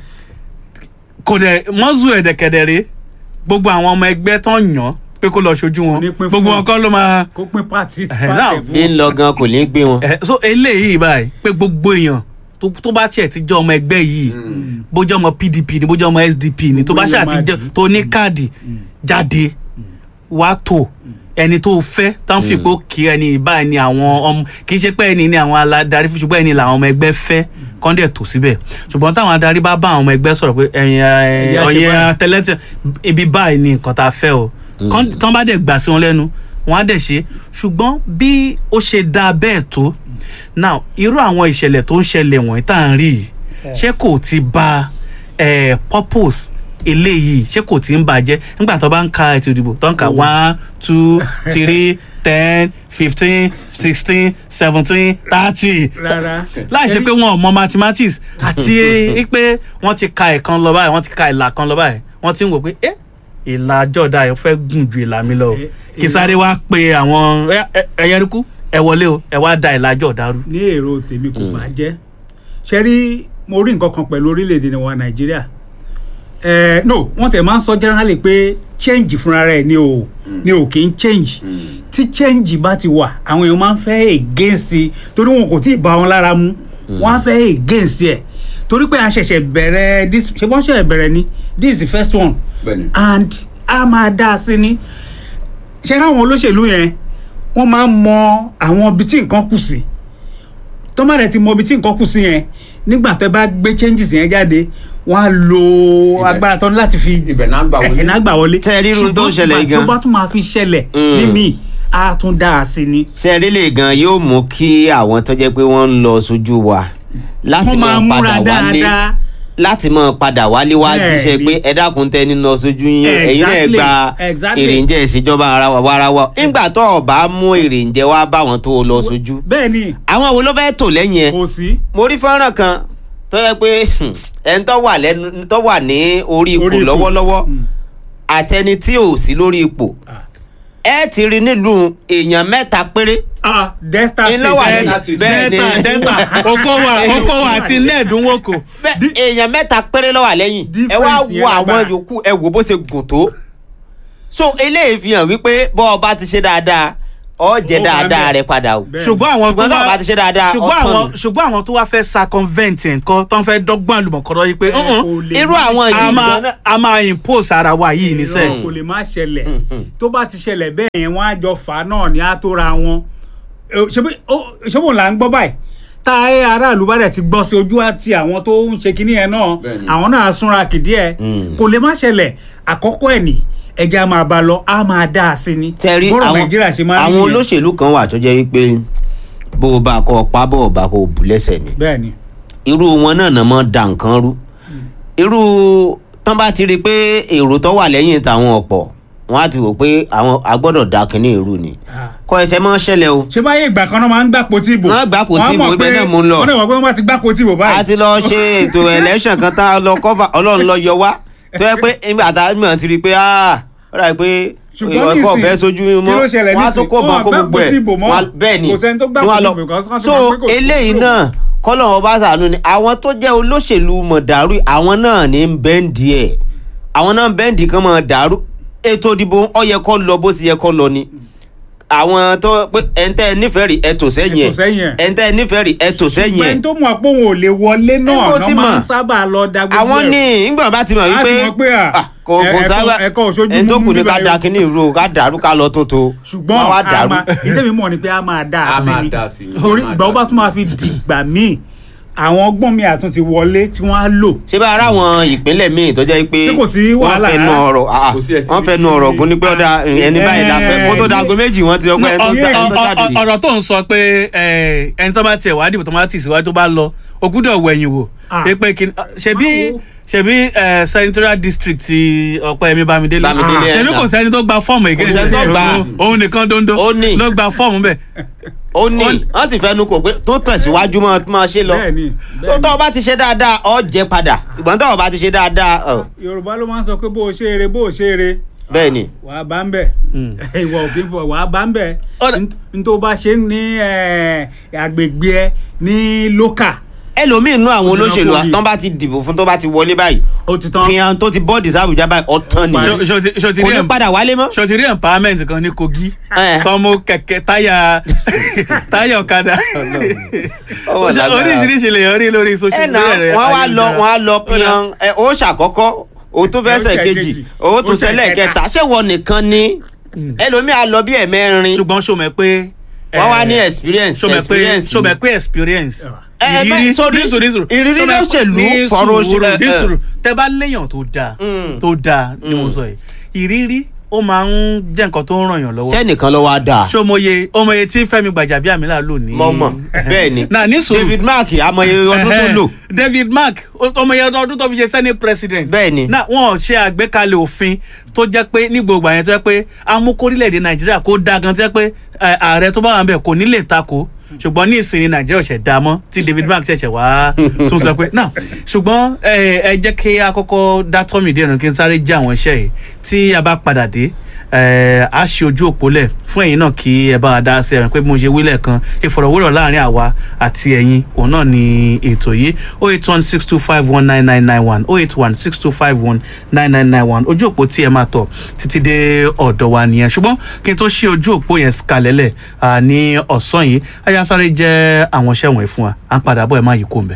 kò dẹ̀ mọ́zù ẹ̀dẹ̀kẹ̀dẹ̀rẹ̀ gbogbo àwọn ọmọ ẹgbẹ́ tó ń yàn pé kó lọ ṣojú wọn Ní pín fún gbogbo wọn. wọn kọ́ ló máa kó pín pàtì Ẹ̀hẹ̀, now, bí ń lọ gan kò ní gbé wọn. Eh, so eléyìí báyìí pé gbogbo èèyàn tó- tó bá tiẹ̀ ti jẹ́ ọmọ ẹgbẹ́ yìí bójú ọmọ pdp ni bójú ọmọ sdp ni tó bá Gbogbo ṣáà èèyàn ti máa jẹ́ dì. tó ní káàdì jáde wàá tó ẹni tó fẹ́ tán fi pé ó kí ẹni báyìí ni àwọn ọmọ kì í ṣe pé ẹni ni àwọn aládarí fún ṣùgbọ́n ẹni làwọn ọmọ ẹgbẹ́ fẹ́ kọ́ńdẹ̀ tó síbẹ̀ ṣùgbọ́n táwọn adarí bá bá àwọn ọmọ ẹgbẹ́ sọ̀rọ̀ pé ẹ̀yin Ẹ̀yà ṣe ọ̀yin báyìí. tẹ́lẹ̀tẹ̀ ibi báyìí ni nǹkan tá a fẹ́ o Kọ́n- tán bá dẹ̀ gbà sí wọn lẹ́nu wọn á dẹ̀ ṣe ṣùgbọ́n bí ó ṣe dáa bẹ́ẹ̀ tó now irú àwọn ìṣẹ̀lẹ̀ tó ń ṣẹlẹ̀ wọ̀nyí tá à ń rí yìí ṣé kò ti ba eh, purpose eléyìí ṣé kò ti ń bàjẹ́ nígbà tó bá ń ka ètò ìdìbò tó ń ka one two three ten fifteen sixteen seventeen thirty rárá láì ṣe pé wọn ò mọ mathematics àti pé wọ́n ti ka ẹ̀kan lọ báyìí wọ́n ti ka ìlà kan lọ báyìí wọ́n ti ń wò pé ẹ́ ìlà jọ̀dá yẹn fẹ́ gùn ju ìlà mi lọ o Ẹ- kí sáré wá pe àwọn ẹyẹrìkú ẹ wọlé o ẹ wá da ìlà jọ̀dá rú. ní èrò tèmi kò bá jẹ́ ṣe rí mo rí nǹkan kan pẹ̀lú orílẹ̀-èdè wa nàìjíríà eh, no wọ́n tẹ̀ máa ń sọ generally pé change fúnra rẹ̀ ni ò ni ò kì í change tí change bá ti wà àwọn èèyàn máa ń fẹ́ against i torí wọn kò tí ì bá wọn lára mu wọ́n á fẹ́ against ẹ̀ torí pé a ṣẹ̀ṣẹ̀ bẹ̀rẹ̀ this ṣe wọ́n ṣẹ̀ṣẹ̀ bẹ̀rẹ̀ ni this is the first one bẹ́ẹ̀ni and a máa dá a sí ni ṣe ráwọn olóṣèlú yẹn wọ́n máa ń mọ àwọn ibi tí nǹkan kù sí tọ́mọ̀ rẹ̀ ti mọ ibi tí nǹkan kù sí yẹn nígbà tẹ́ bá gbé changes yẹn jáde wọ́n á lo Ibẹ̀- agbára tán láti fi ibẹ̀ náà gbà wọlé. ẹ̀hìn àgbà wọlé Tẹ́ ẹ rí irun tó ń ṣẹlẹ̀ yìí ṣùgbọ́n tí ó gan. bá tún máa fi ṣẹlẹ̀ Mm. nímì á tún dá a sí ni sẹ́ẹ̀rí lè gan yóò mú kí àwọn tó jẹ́ pé wọ́n ń lọ sójú wa láti wọ́n máa máa múra padà wálé dáadáa láti máa padà wálé wá Bẹ́ẹ̀ni. jíṣẹ́ pé ẹ dákun tẹ nínú ọsójú yín ẹ̀yin náà Exactly. gba Exactly. èrèǹjẹ ìṣèjọba ara wa wára wa nígbà tó o bá mú èrèǹjẹ wá báwọn tó o lọ sójú bẹ́ẹ̀ ni àwọn wo ló fẹ́ tò lẹ́yìn ẹ kò sí mo rí fọ́nrán kan tó yẹ pé ẹni tó wà lẹ́nu tó wà ní orí ipò Orí ipò. lọ́wọ́lọ́wọ́ Mm. àtẹni tí ò sí lórí ipò Ah. ẹ ti rí nílùú èèyàn mẹ́ta péré ah delta Iná wà state ní- Delta State. bẹ́ẹ̀ ni delta delta okowa okowa àti nẹ́ẹ̀dúnwókò bẹ́ẹ̀ èèyàn mẹ́ta péré ló wà lẹ́yìn ẹ wá Difference yẹn wo àwọn lágbára. yòókù ẹ wò bó ṣe gùn tó so eléyìí fi hàn wípé bọ́ ọ bá ti ṣe dáadáa ọ jẹ Ó wà dáadáa bẹ́ẹ̀. rẹ padà o. Bẹ́ẹ̀. ṣùgbọ́n àwọn tó Ṣùgbọ́n tó bá ti ṣe dáadáa, ṣùgbọ́n ọ̀tọ̀ àwọn ni. ṣùgbọ́n àwọn tó wá fẹ́ circumvent nǹkan tó ń fẹ́ dọ́gbọ́n àlùmọ̀kọ́rọ́ yìí pé Ẹ, "Uh-uh, kò lè irú má àwọn a yìí máa gan-an a máa impose ara wa yìí níṣẹ́ irọ́ kò lè má ṣẹlẹ̀ tó bá ti ṣẹlẹ̀ bẹ́ẹ̀ yẹn wọ́n á jọ fà á náà ní àtòra wọn ṣébò là ń gbọ́ báyìí tá a ẹ aráàlú bá dẹ̀ ti gbọ́ sí ojú àti àwọn tó ń ṣe kinní yẹn náà Bẹ́ẹ̀ni. àwọn náà á súnra kìdí ẹ̀ Mm. kò lè má ṣẹlẹ̀ àkọ́kọ́ ẹ̀ ní ẹja máa bá lọ á máa dá a sí ni tẹ̀rí bọ́rọ̀ àwọn nàìjíríà ṣe máa ń àwọn rí yẹn. olóṣèlú kan wà tó jẹ́ wípé bó o bá kọ́ ọ pa bó o bá kọ́ ọ bù lẹ́sẹ̀ ni bẹ́ẹ̀ ni irú wọn náà náà mọ́ da nǹkan rú irú tán bá ti rí i pé èrò tó wà lẹ́yìn tàwọn ọ̀pọ̀ wọn á ti wò pé àwọn agbọ́dọ̀ da kínní irú ni Ah. kọ́ ẹsẹ̀ mọ́ ṣẹlẹ̀ o ṣé báyé ìgbà kan náà máa ń gbàpò tí ìbò Wọ́n á gbàpò tí Wọ́n á ìbò, mọ̀ ibẹ̀ pé- náà mò ń lọ. wọ́n dẹ̀ mọ̀ pé wọ́n bá ti gbàpò tí ìbò a báyìí ti lọ ṣe ètò election kan tá a lọ kọ́fà ọlọ́run lọ yọ wá tó yẹ pé nígbà tá a mọ̀ ti rí i pé ah ó dà pé ṣùgbọ́n ìwọ kò nísìn, fẹ́ sojú mi kí mọ́ ló ṣẹlẹ̀ wọ́n á tún nísìn? kó bọ́n Wọ́n kó gbàpò gbogbo tí ẹ̀ ìbò mọ́. Wọ́n á- bẹ́ẹ̀ ni Kò sẹ́ni tó gbàpò ni wọ́n á tí lọ. ìbò because wọ́n ti so mọ̀ pé kò sí eléyìí ìbò. náà kọ́lọ́wọ́ bá sànú ni àwọn tó jẹ́ olóṣèlú mọ̀ dàrú àwọn náà ní ń bẹ́ǹdì ẹ̀ àwọn náà ń bẹ́ǹdì kan mọ̀ dàrú ètò ìdìbò ó yẹ kó lọ bó ti yẹ kó lọ ni àwọn tó pé ẹ̀ńtẹ́ nífẹ̀ẹ́ rí ẹ̀ tò sẹ́yìn Ẹ tò sẹ́yìn ẹ̀ ẹ̀. ẹ̀ńtẹ́ nífẹ̀ẹ́ rí ẹ̀ tò sẹ́yìn ẹ̀ ṣùgbọ́n tó mọ̀ pé òun ò lè wọlé náà Níbo náà ti máa mọ̀? ń sábà lọ da gbogbo àwọn ẹ̀rù. ní ìgbà bá ti mọ̀ Á wípé ti mọ̀ pé à, ah, kò ẹ- kò ẹ̀kọ́- sábà ẹ̀kọ́ òṣojú ẹni tó mímú kù ní ká bíbá da yòó. kíní ìró ká dàrú ká lọ tó tó ṣùgbọ́n wọ́n wá a dàrú. máa ìtẹ́mi mọ̀ ni pé a máa dá a A sí máa ni dá sí ni, a orí máa ìgbà ó dá bá sí. tún máa fi dìgbà míì àwọn ọgbọ́n mi àtún ti wọlé tí wọ́n á lò ṣé bá ara àwọn ìpínlẹ̀ míì tó jẹ́ pé Tí kò sí wọ́n wàhálà fẹnu rárá. ọ̀rọ̀ ah, Kò sí ẹ̀ tí wọ́n mi fẹnu sí ọ̀rọ̀ ní- gún ní pé ọ̀dà ẹni báyìí la fẹ́ kó tó Eh, dago méjì wọ́n ti ọgbẹ́ ẹni tó Ọ- dá- ọ- ẹni tó ọ- jáde ọ- ọ̀rọ̀ tó ń sọ pé eh, ẹni tó bá tiẹ̀ wá dìbò tó bá tì síwájú tó bá lọ o gbúdọ̀ wẹ̀yìn wò Ah. pé pé kí ṣebí Máa wo. ṣebí eh, senatorial district ti Ọpẹ́yẹmí Bámidélé Bámidélé, Ah. ṣebí ẹ̀ kò náà. sẹ́ni tó gba fọ́ọ̀mù Kò against sẹ́ni tó ẹ̀. gbà. òun nìkan dondo Ó ní. ló gba fọ́ọ̀mù bẹ́ẹ̀ ó ní wọ́n sì fẹnu kò pé tó tẹ̀síwájú mọ́ máa ṣe lọ bẹ́ẹ̀ni so tó o bá ti ṣe dáadáa ọ jẹ padà ìgbọ́n tó o bá ti ṣe dáadáa ọ, yorùbá ló máa ń sọ pé bó o ṣe eré bó o ṣe eré bẹ́ẹ̀ ni wà á bá ń bẹ̀ ìwọ òkè fún ọ wà á bá ń bẹ̀ Ọ̀dà- n tó bá ṣe ní eh, agbègbè ẹ ní lókà ẹlòmíì nú àwọn Ó ti olóṣèlú rán kóyè. tán bá ti dìbò fún tó bá ti wọlé báyìí ó ti tán fihàn tó ti bọ́ọ̀dì sábùjá báyìí ọ̀tán ni Ó parí. Ṣo- ṣo ti- ṣo ti kò rí ní em- padà wálé mọ́. ṣo ti rí empowerment kan ní Kogi Eh. tọmọ kẹ̀kẹ́ táyà táyà ọ̀kadà Ọwọ́ lágbára. oríṣiríṣi lèèyàn rí lórí ẹ social na media wọn wá lọ wọn á lọ Ó dà. piyan ẹ ó ṣàkọ́kọ́ o tún fẹsẹ̀ Ó kejì ṣẹ̀kejì. o tún Ó ṣẹlẹ̀ ṣẹ̀kẹta. kẹta ṣé wọn nìkan ni ẹlòmíì á lọ bí ẹ̀mẹ́rin ṣùgbọ́n ṣo mọ̀ pé wọ́n wá eh, ní experience ṣo mọ̀ pé experience ṣo mọ̀ pé experience ẹ, bẹ́ẹ̀, sorry, nísùrù nísùrù ìrírí ṣo mọ̀ pé- lóṣèlú, ní fọ̀rọ̀ sùúrù, òṣèlú, ní eh, sùúrù tẹ bá léèyàn tó dáa Mm. tó dáa ni mo sọ yìí ìrírí ó máa ń jẹ́ nǹkan tó ń ràn yàn lọ́wọ́ sẹ́nìkan ló wá dáa ṣó mọye ọmọye tí Fẹ́mi Gbàjàbíàmílà lò ní. mọ̀ mọ̀ bẹ́ẹ̀ ni na ní sùúrù David Mark amọye ọdún tó lò David Mark ọmọye ọdún tó fi ṣe senate president. bẹ́ẹ̀ ni na wọn ṣe àgbékalẹ̀ òfin tó jẹ́ pé ní gbogbo àyẹn tó jẹ́ pé amúkórílẹ̀-èdè Nàìjíríà kó dáa gan tó jẹ́ pé eh, ààrẹ tó bá wà ń bẹ̀ kò ní lè takò ṣùgbọ́n ní ìsinmi Nàìjíríà ṣẹ̀ dá mọ́ tí David Mark ṣẹ̀ṣẹ̀ wá tún sọ pé náà ṣùgbọ́n eh, ẹ jẹ́ kí a kọ́kọ́ dá tọ́mì díẹ̀ nù kí n sáré jẹ́ àwọn iṣẹ́ yìí tí a bá padà dé eh, a ṣe ojú òpó lẹ̀ fún ẹ̀yin náà kí ẹ bá wa dá sí ẹ̀rìn pé bí mo ṣe wílẹ̀ kan ìfọ̀rọ̀wérọ̀ láàrin àwa àti ẹ̀yin òun náà ni ètò yìí oh eight one six two five one nine nine nine one oh eight one six two five one nine nine nine one ojú òpó tí ẹ máa tọ̀ títí dé ọ̀dọ̀ wa nìyẹn ṣùgbọ́n kí n tó ṣe ojú òpó yẹn kalẹ̀lẹ̀ ah, ní ọ̀sán yìí ayásáré jẹ́ àwọn iṣẹ́ wọ̀nyí fún wa à ń padà bọ̀ ẹ̀ má yí kó ń bẹ̀.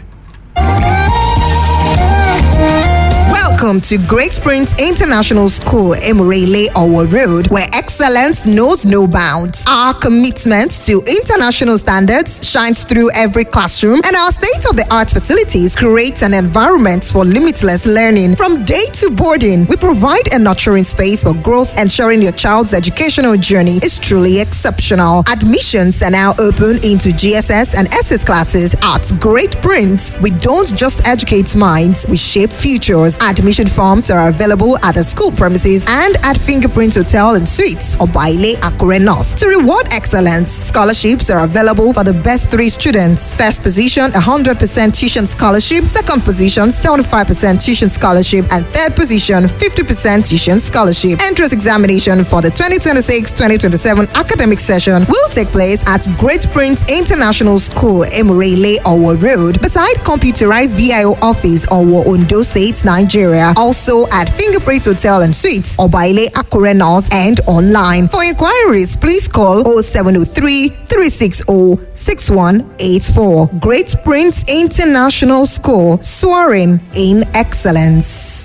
Welcome to Great Springs International School, Emurele Owo Road, where excellence knows no bounds. Our commitment to international standards shines through every classroom, and our state of the art facilities create an environment for limitless learning. From day to boarding, we provide a nurturing space for growth, ensuring your child's educational journey is truly exceptional. Admissions are now open into GSS and SS classes at Great Prince. We don't just educate minds, we shape futures. Admission forms are available at the school premises and at Fingerprint Hotel and Suites or Baile Akure North. To reward excellence, scholarships are available for the best three students. First position, 100% tuition scholarship. Second position, 75% tuition scholarship. And third position, 50% tuition scholarship. Entrance examination for the 2026-2027 academic session will take place at Great Prince International School, Emurele, Owo Road, beside computerized VIO office, Owo, Ondo State, Nigeria. area, also at Fingerprint Hotel and Suites, Obaile Akure North, and online. For inquiries, please call 0703 360 6184. Great Prince International School, soaring in excellence.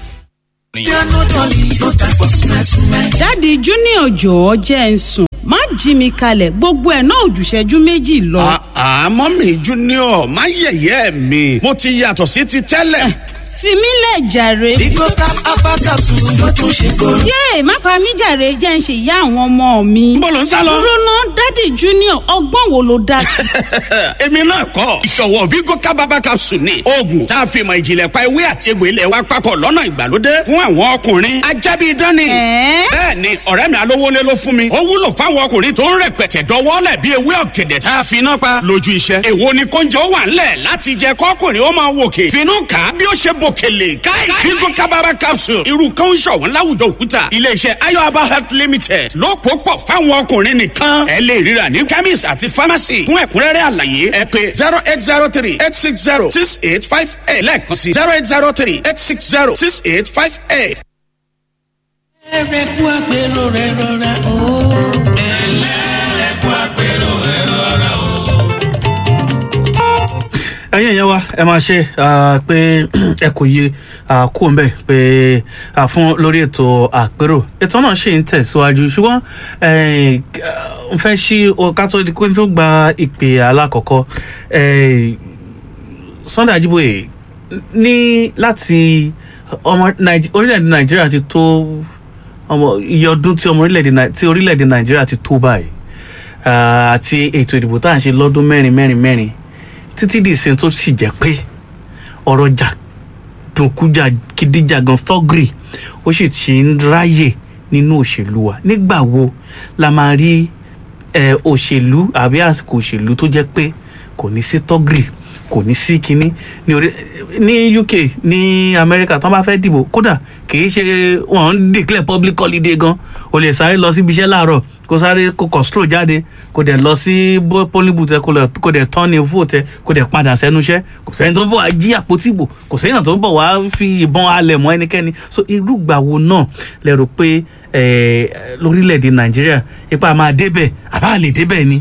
dáàdi junior jọ̀ọ́ jẹ́ ń sùn má jí mi kalẹ̀ gbogbo ẹ̀ náà ò jù ìṣẹ́jú méjì lọ. àmọ́ mi junior má yẹ̀yẹ́ mi mo ti yàtọ̀ sí ti tẹ́lẹ̀. fi mí lẹ̀ jàre. Bigo tap apakasu ló tún ṣe kóró. yéè má pa mí jàre jẹ́ ń ṣe ìyá àwọn ọmọ mi. Níbo lò ń sá lọ? dúró ná dáàdi junior ọgbọ́n wo ló dá sí. èmi náà kọ́ ìṣọ̀wọ́ Bigo kábàbà capsule ni oògùn tá a fi mọ ìjìnlẹ̀ pa ewé àti egbò ilẹ̀ wa papọ̀ lọ́nà ìgbàlódé fún àwọn ọkùnrin ajábí dání. Ẹ̀ẹ́? bẹ́ẹ̀ ni ọ̀rẹ́ mi alówólé ló fún mi ó wúlò fáwọn ọkùnrin tó ń rẹpẹtẹ dọwọ́lẹ̀ bí ewé ọ̀gẹ̀dẹ̀ tá a fi iná pa lójú iṣẹ́. èwo ni kóúnjẹ ó wà ńlẹ̀ láti jẹ kọ́kùnrin ó máa wòkè finú kà á bí ó ṣe bòkèlè káì Bigo kábàbà capsule irú kan ń ṣọ̀wọ́n láwùjọ òkúta iléeṣẹ́ ayọ̀aba health limited ló pò pọ̀ fáwọn ọkùnrin nìkan ẹ lè ríra ní chemist àti pharmacy fún ẹ̀kúnrẹ́rẹ́ àlàyé ẹ pé zero eight zero three eight six zero six eight five eight lẹ́ẹ̀kan sí zero eight zero three eight six zero six eight five eight. Ẹrẹ kú àpérò rẹ rọra o. Ẹlẹ́ kú àpérò rẹ rọra o. ẹyin ẹ̀yẹ́ wa ẹ máa ṣe ah, pé ẹ kò yé ah, kú ń bẹ̀ pé ah, fún lórí ètò àpérò ètò náà ṣì ń tẹ̀síwájú ṣùgbọ́n eh, n fẹ́ ṣí o ká tó di pé tó gba ìpè alákọ̀ọ́kọ́ eh, Sunday Ajiboye ní láti ọmọ Nàìjí- orílẹ̀-èdè Nàìjíríà ti tó ọmọ iye ọdún tí ọmọ orílẹ̀-èdè Nàì- tí orílẹ̀-èdè Nàìjíríà ti tó báyìí ah, àti ètò ìdìbò tá à ń ṣe lọ́dún mẹ́rin mẹ́rin mẹ́rin títí di ìsìn tó sì jẹ́ pé ọ̀rọ̀ jà dùnkújà kìdíjàgan fọ́gìrì ó sì ti ń ráyè nínú òṣèlú wa nígbà wo la máa rí eh, òṣèlú àbí àsìkò òṣèlú tó jẹ́ pé kò ní sí tọ́gìrì kò ní sí kinní ní orí ní UK ní Amẹ́ríkà tán bá fẹ́ dìbò kódà kì í ṣe wọ́n ń declare public holiday gan o lè sáré lọ síbi iṣẹ́ láàárọ̀ kó sáré kó kọ̀stró jáde kó dẹ̀ lọ sí bó- polling booth ẹ kó lọ- kó dẹ̀ turn in vote ẹ kó dẹ̀ padà sẹ́nu iṣẹ́ kò sẹ́ni tó ń bọ̀ wá jí àpótí ìbò kò sẹ́yìn tó ń bọ̀ wá fi ìbọn alẹ̀ mọ́ ẹnikẹ́ni so irúgbà wo náà lẹ rò pé eh, lórílẹ̀‐èdè Nàìjíríà ipa máa débẹ̀ àbá lè débẹ̀ ni.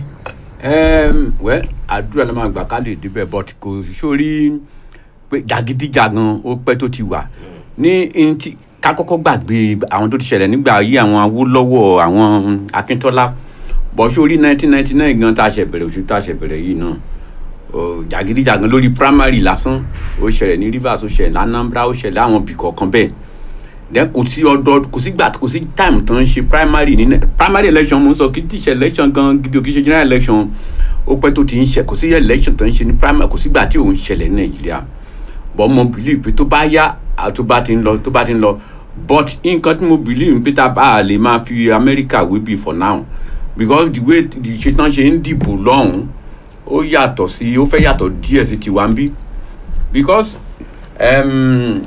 um, well àdúrà ló máa gbà ká lè débẹ̀ but kò sórí pé jàgídíjàgan ó pẹ́ tó ti wà ní n tí ká kọ́kọ́ gbàgbé àwọn tó ti ṣẹlẹ̀ nígbà yí àwọn Awólọ́wọ̀ àwọn Akíntọ́lá bọ̀ sórí nineteen ninety nine gan tá a ṣe bẹ̀rẹ̀ oṣù tá a ṣe bẹ̀rẹ̀ yìí náà ó, jàgídíjàgan lórí primary lásán ó ṣẹlẹ̀ ní Rivers ó ṣẹlẹ̀ ní Anambra ó ṣẹlẹ̀ àwọn ibì kọ̀ọ̀kan bẹ́ẹ̀ then kò sí ọdọ kò sí gbà kò sí time tó ń ṣe primary ní nẹ- primary election mo ń sọ kí tí ṣe election gan gidi o kì í ṣe general election ó pẹ́ tó ti ń ṣe kò sí election tó ń ṣe ní primary kò sí gbà tí òun ṣẹlẹ̀ ní nàìjíríà but mo believe pé tó bá yá à, tó bá ti ń lọ tó bá ti ń lọ but nǹkan tí mo believe pé tá a bá a lè máa fi America wé bí for now because the way the ṣe tán ṣe ń dìbò lọ́hùn ó yàtọ̀ sí ó fẹ́ yàtọ̀ díẹ̀ sí tiwa ń bí because um,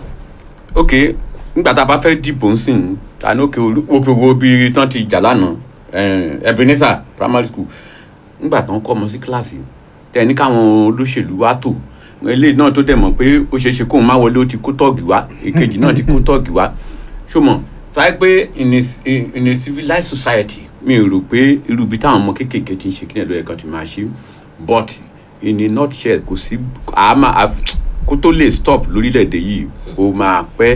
ok nígbà tá a bá fẹ́ dìbò ń sìn ta ní òkè olú- òkè owó bíi tán ti jà lánàá eh, Ebenezer primary school nígbà tán kọ́ ọmọ sí kíláàsì tẹ̀ ní káwọn olóṣèlú wá tò eléyìí náà tó dẹ̀ mọ̀ pé ó ṣeé ṣe kóun má wọlé ó ti kó tọ́ọ̀gì wá èkejì náà ti kó tọ́ọ̀gì wá ṣùgbọ́n táyé pé in a in a civilized society mi ò rò pé irú ibi táwọn ọmọ kéékèèké ti ń ṣe kíni ẹ̀lọ́ ẹ̀kan ti máa ṣe but in a nutshell kò sí àmà kó tó lè stop lórílẹ̀‐èdè yìí ó máa pẹ́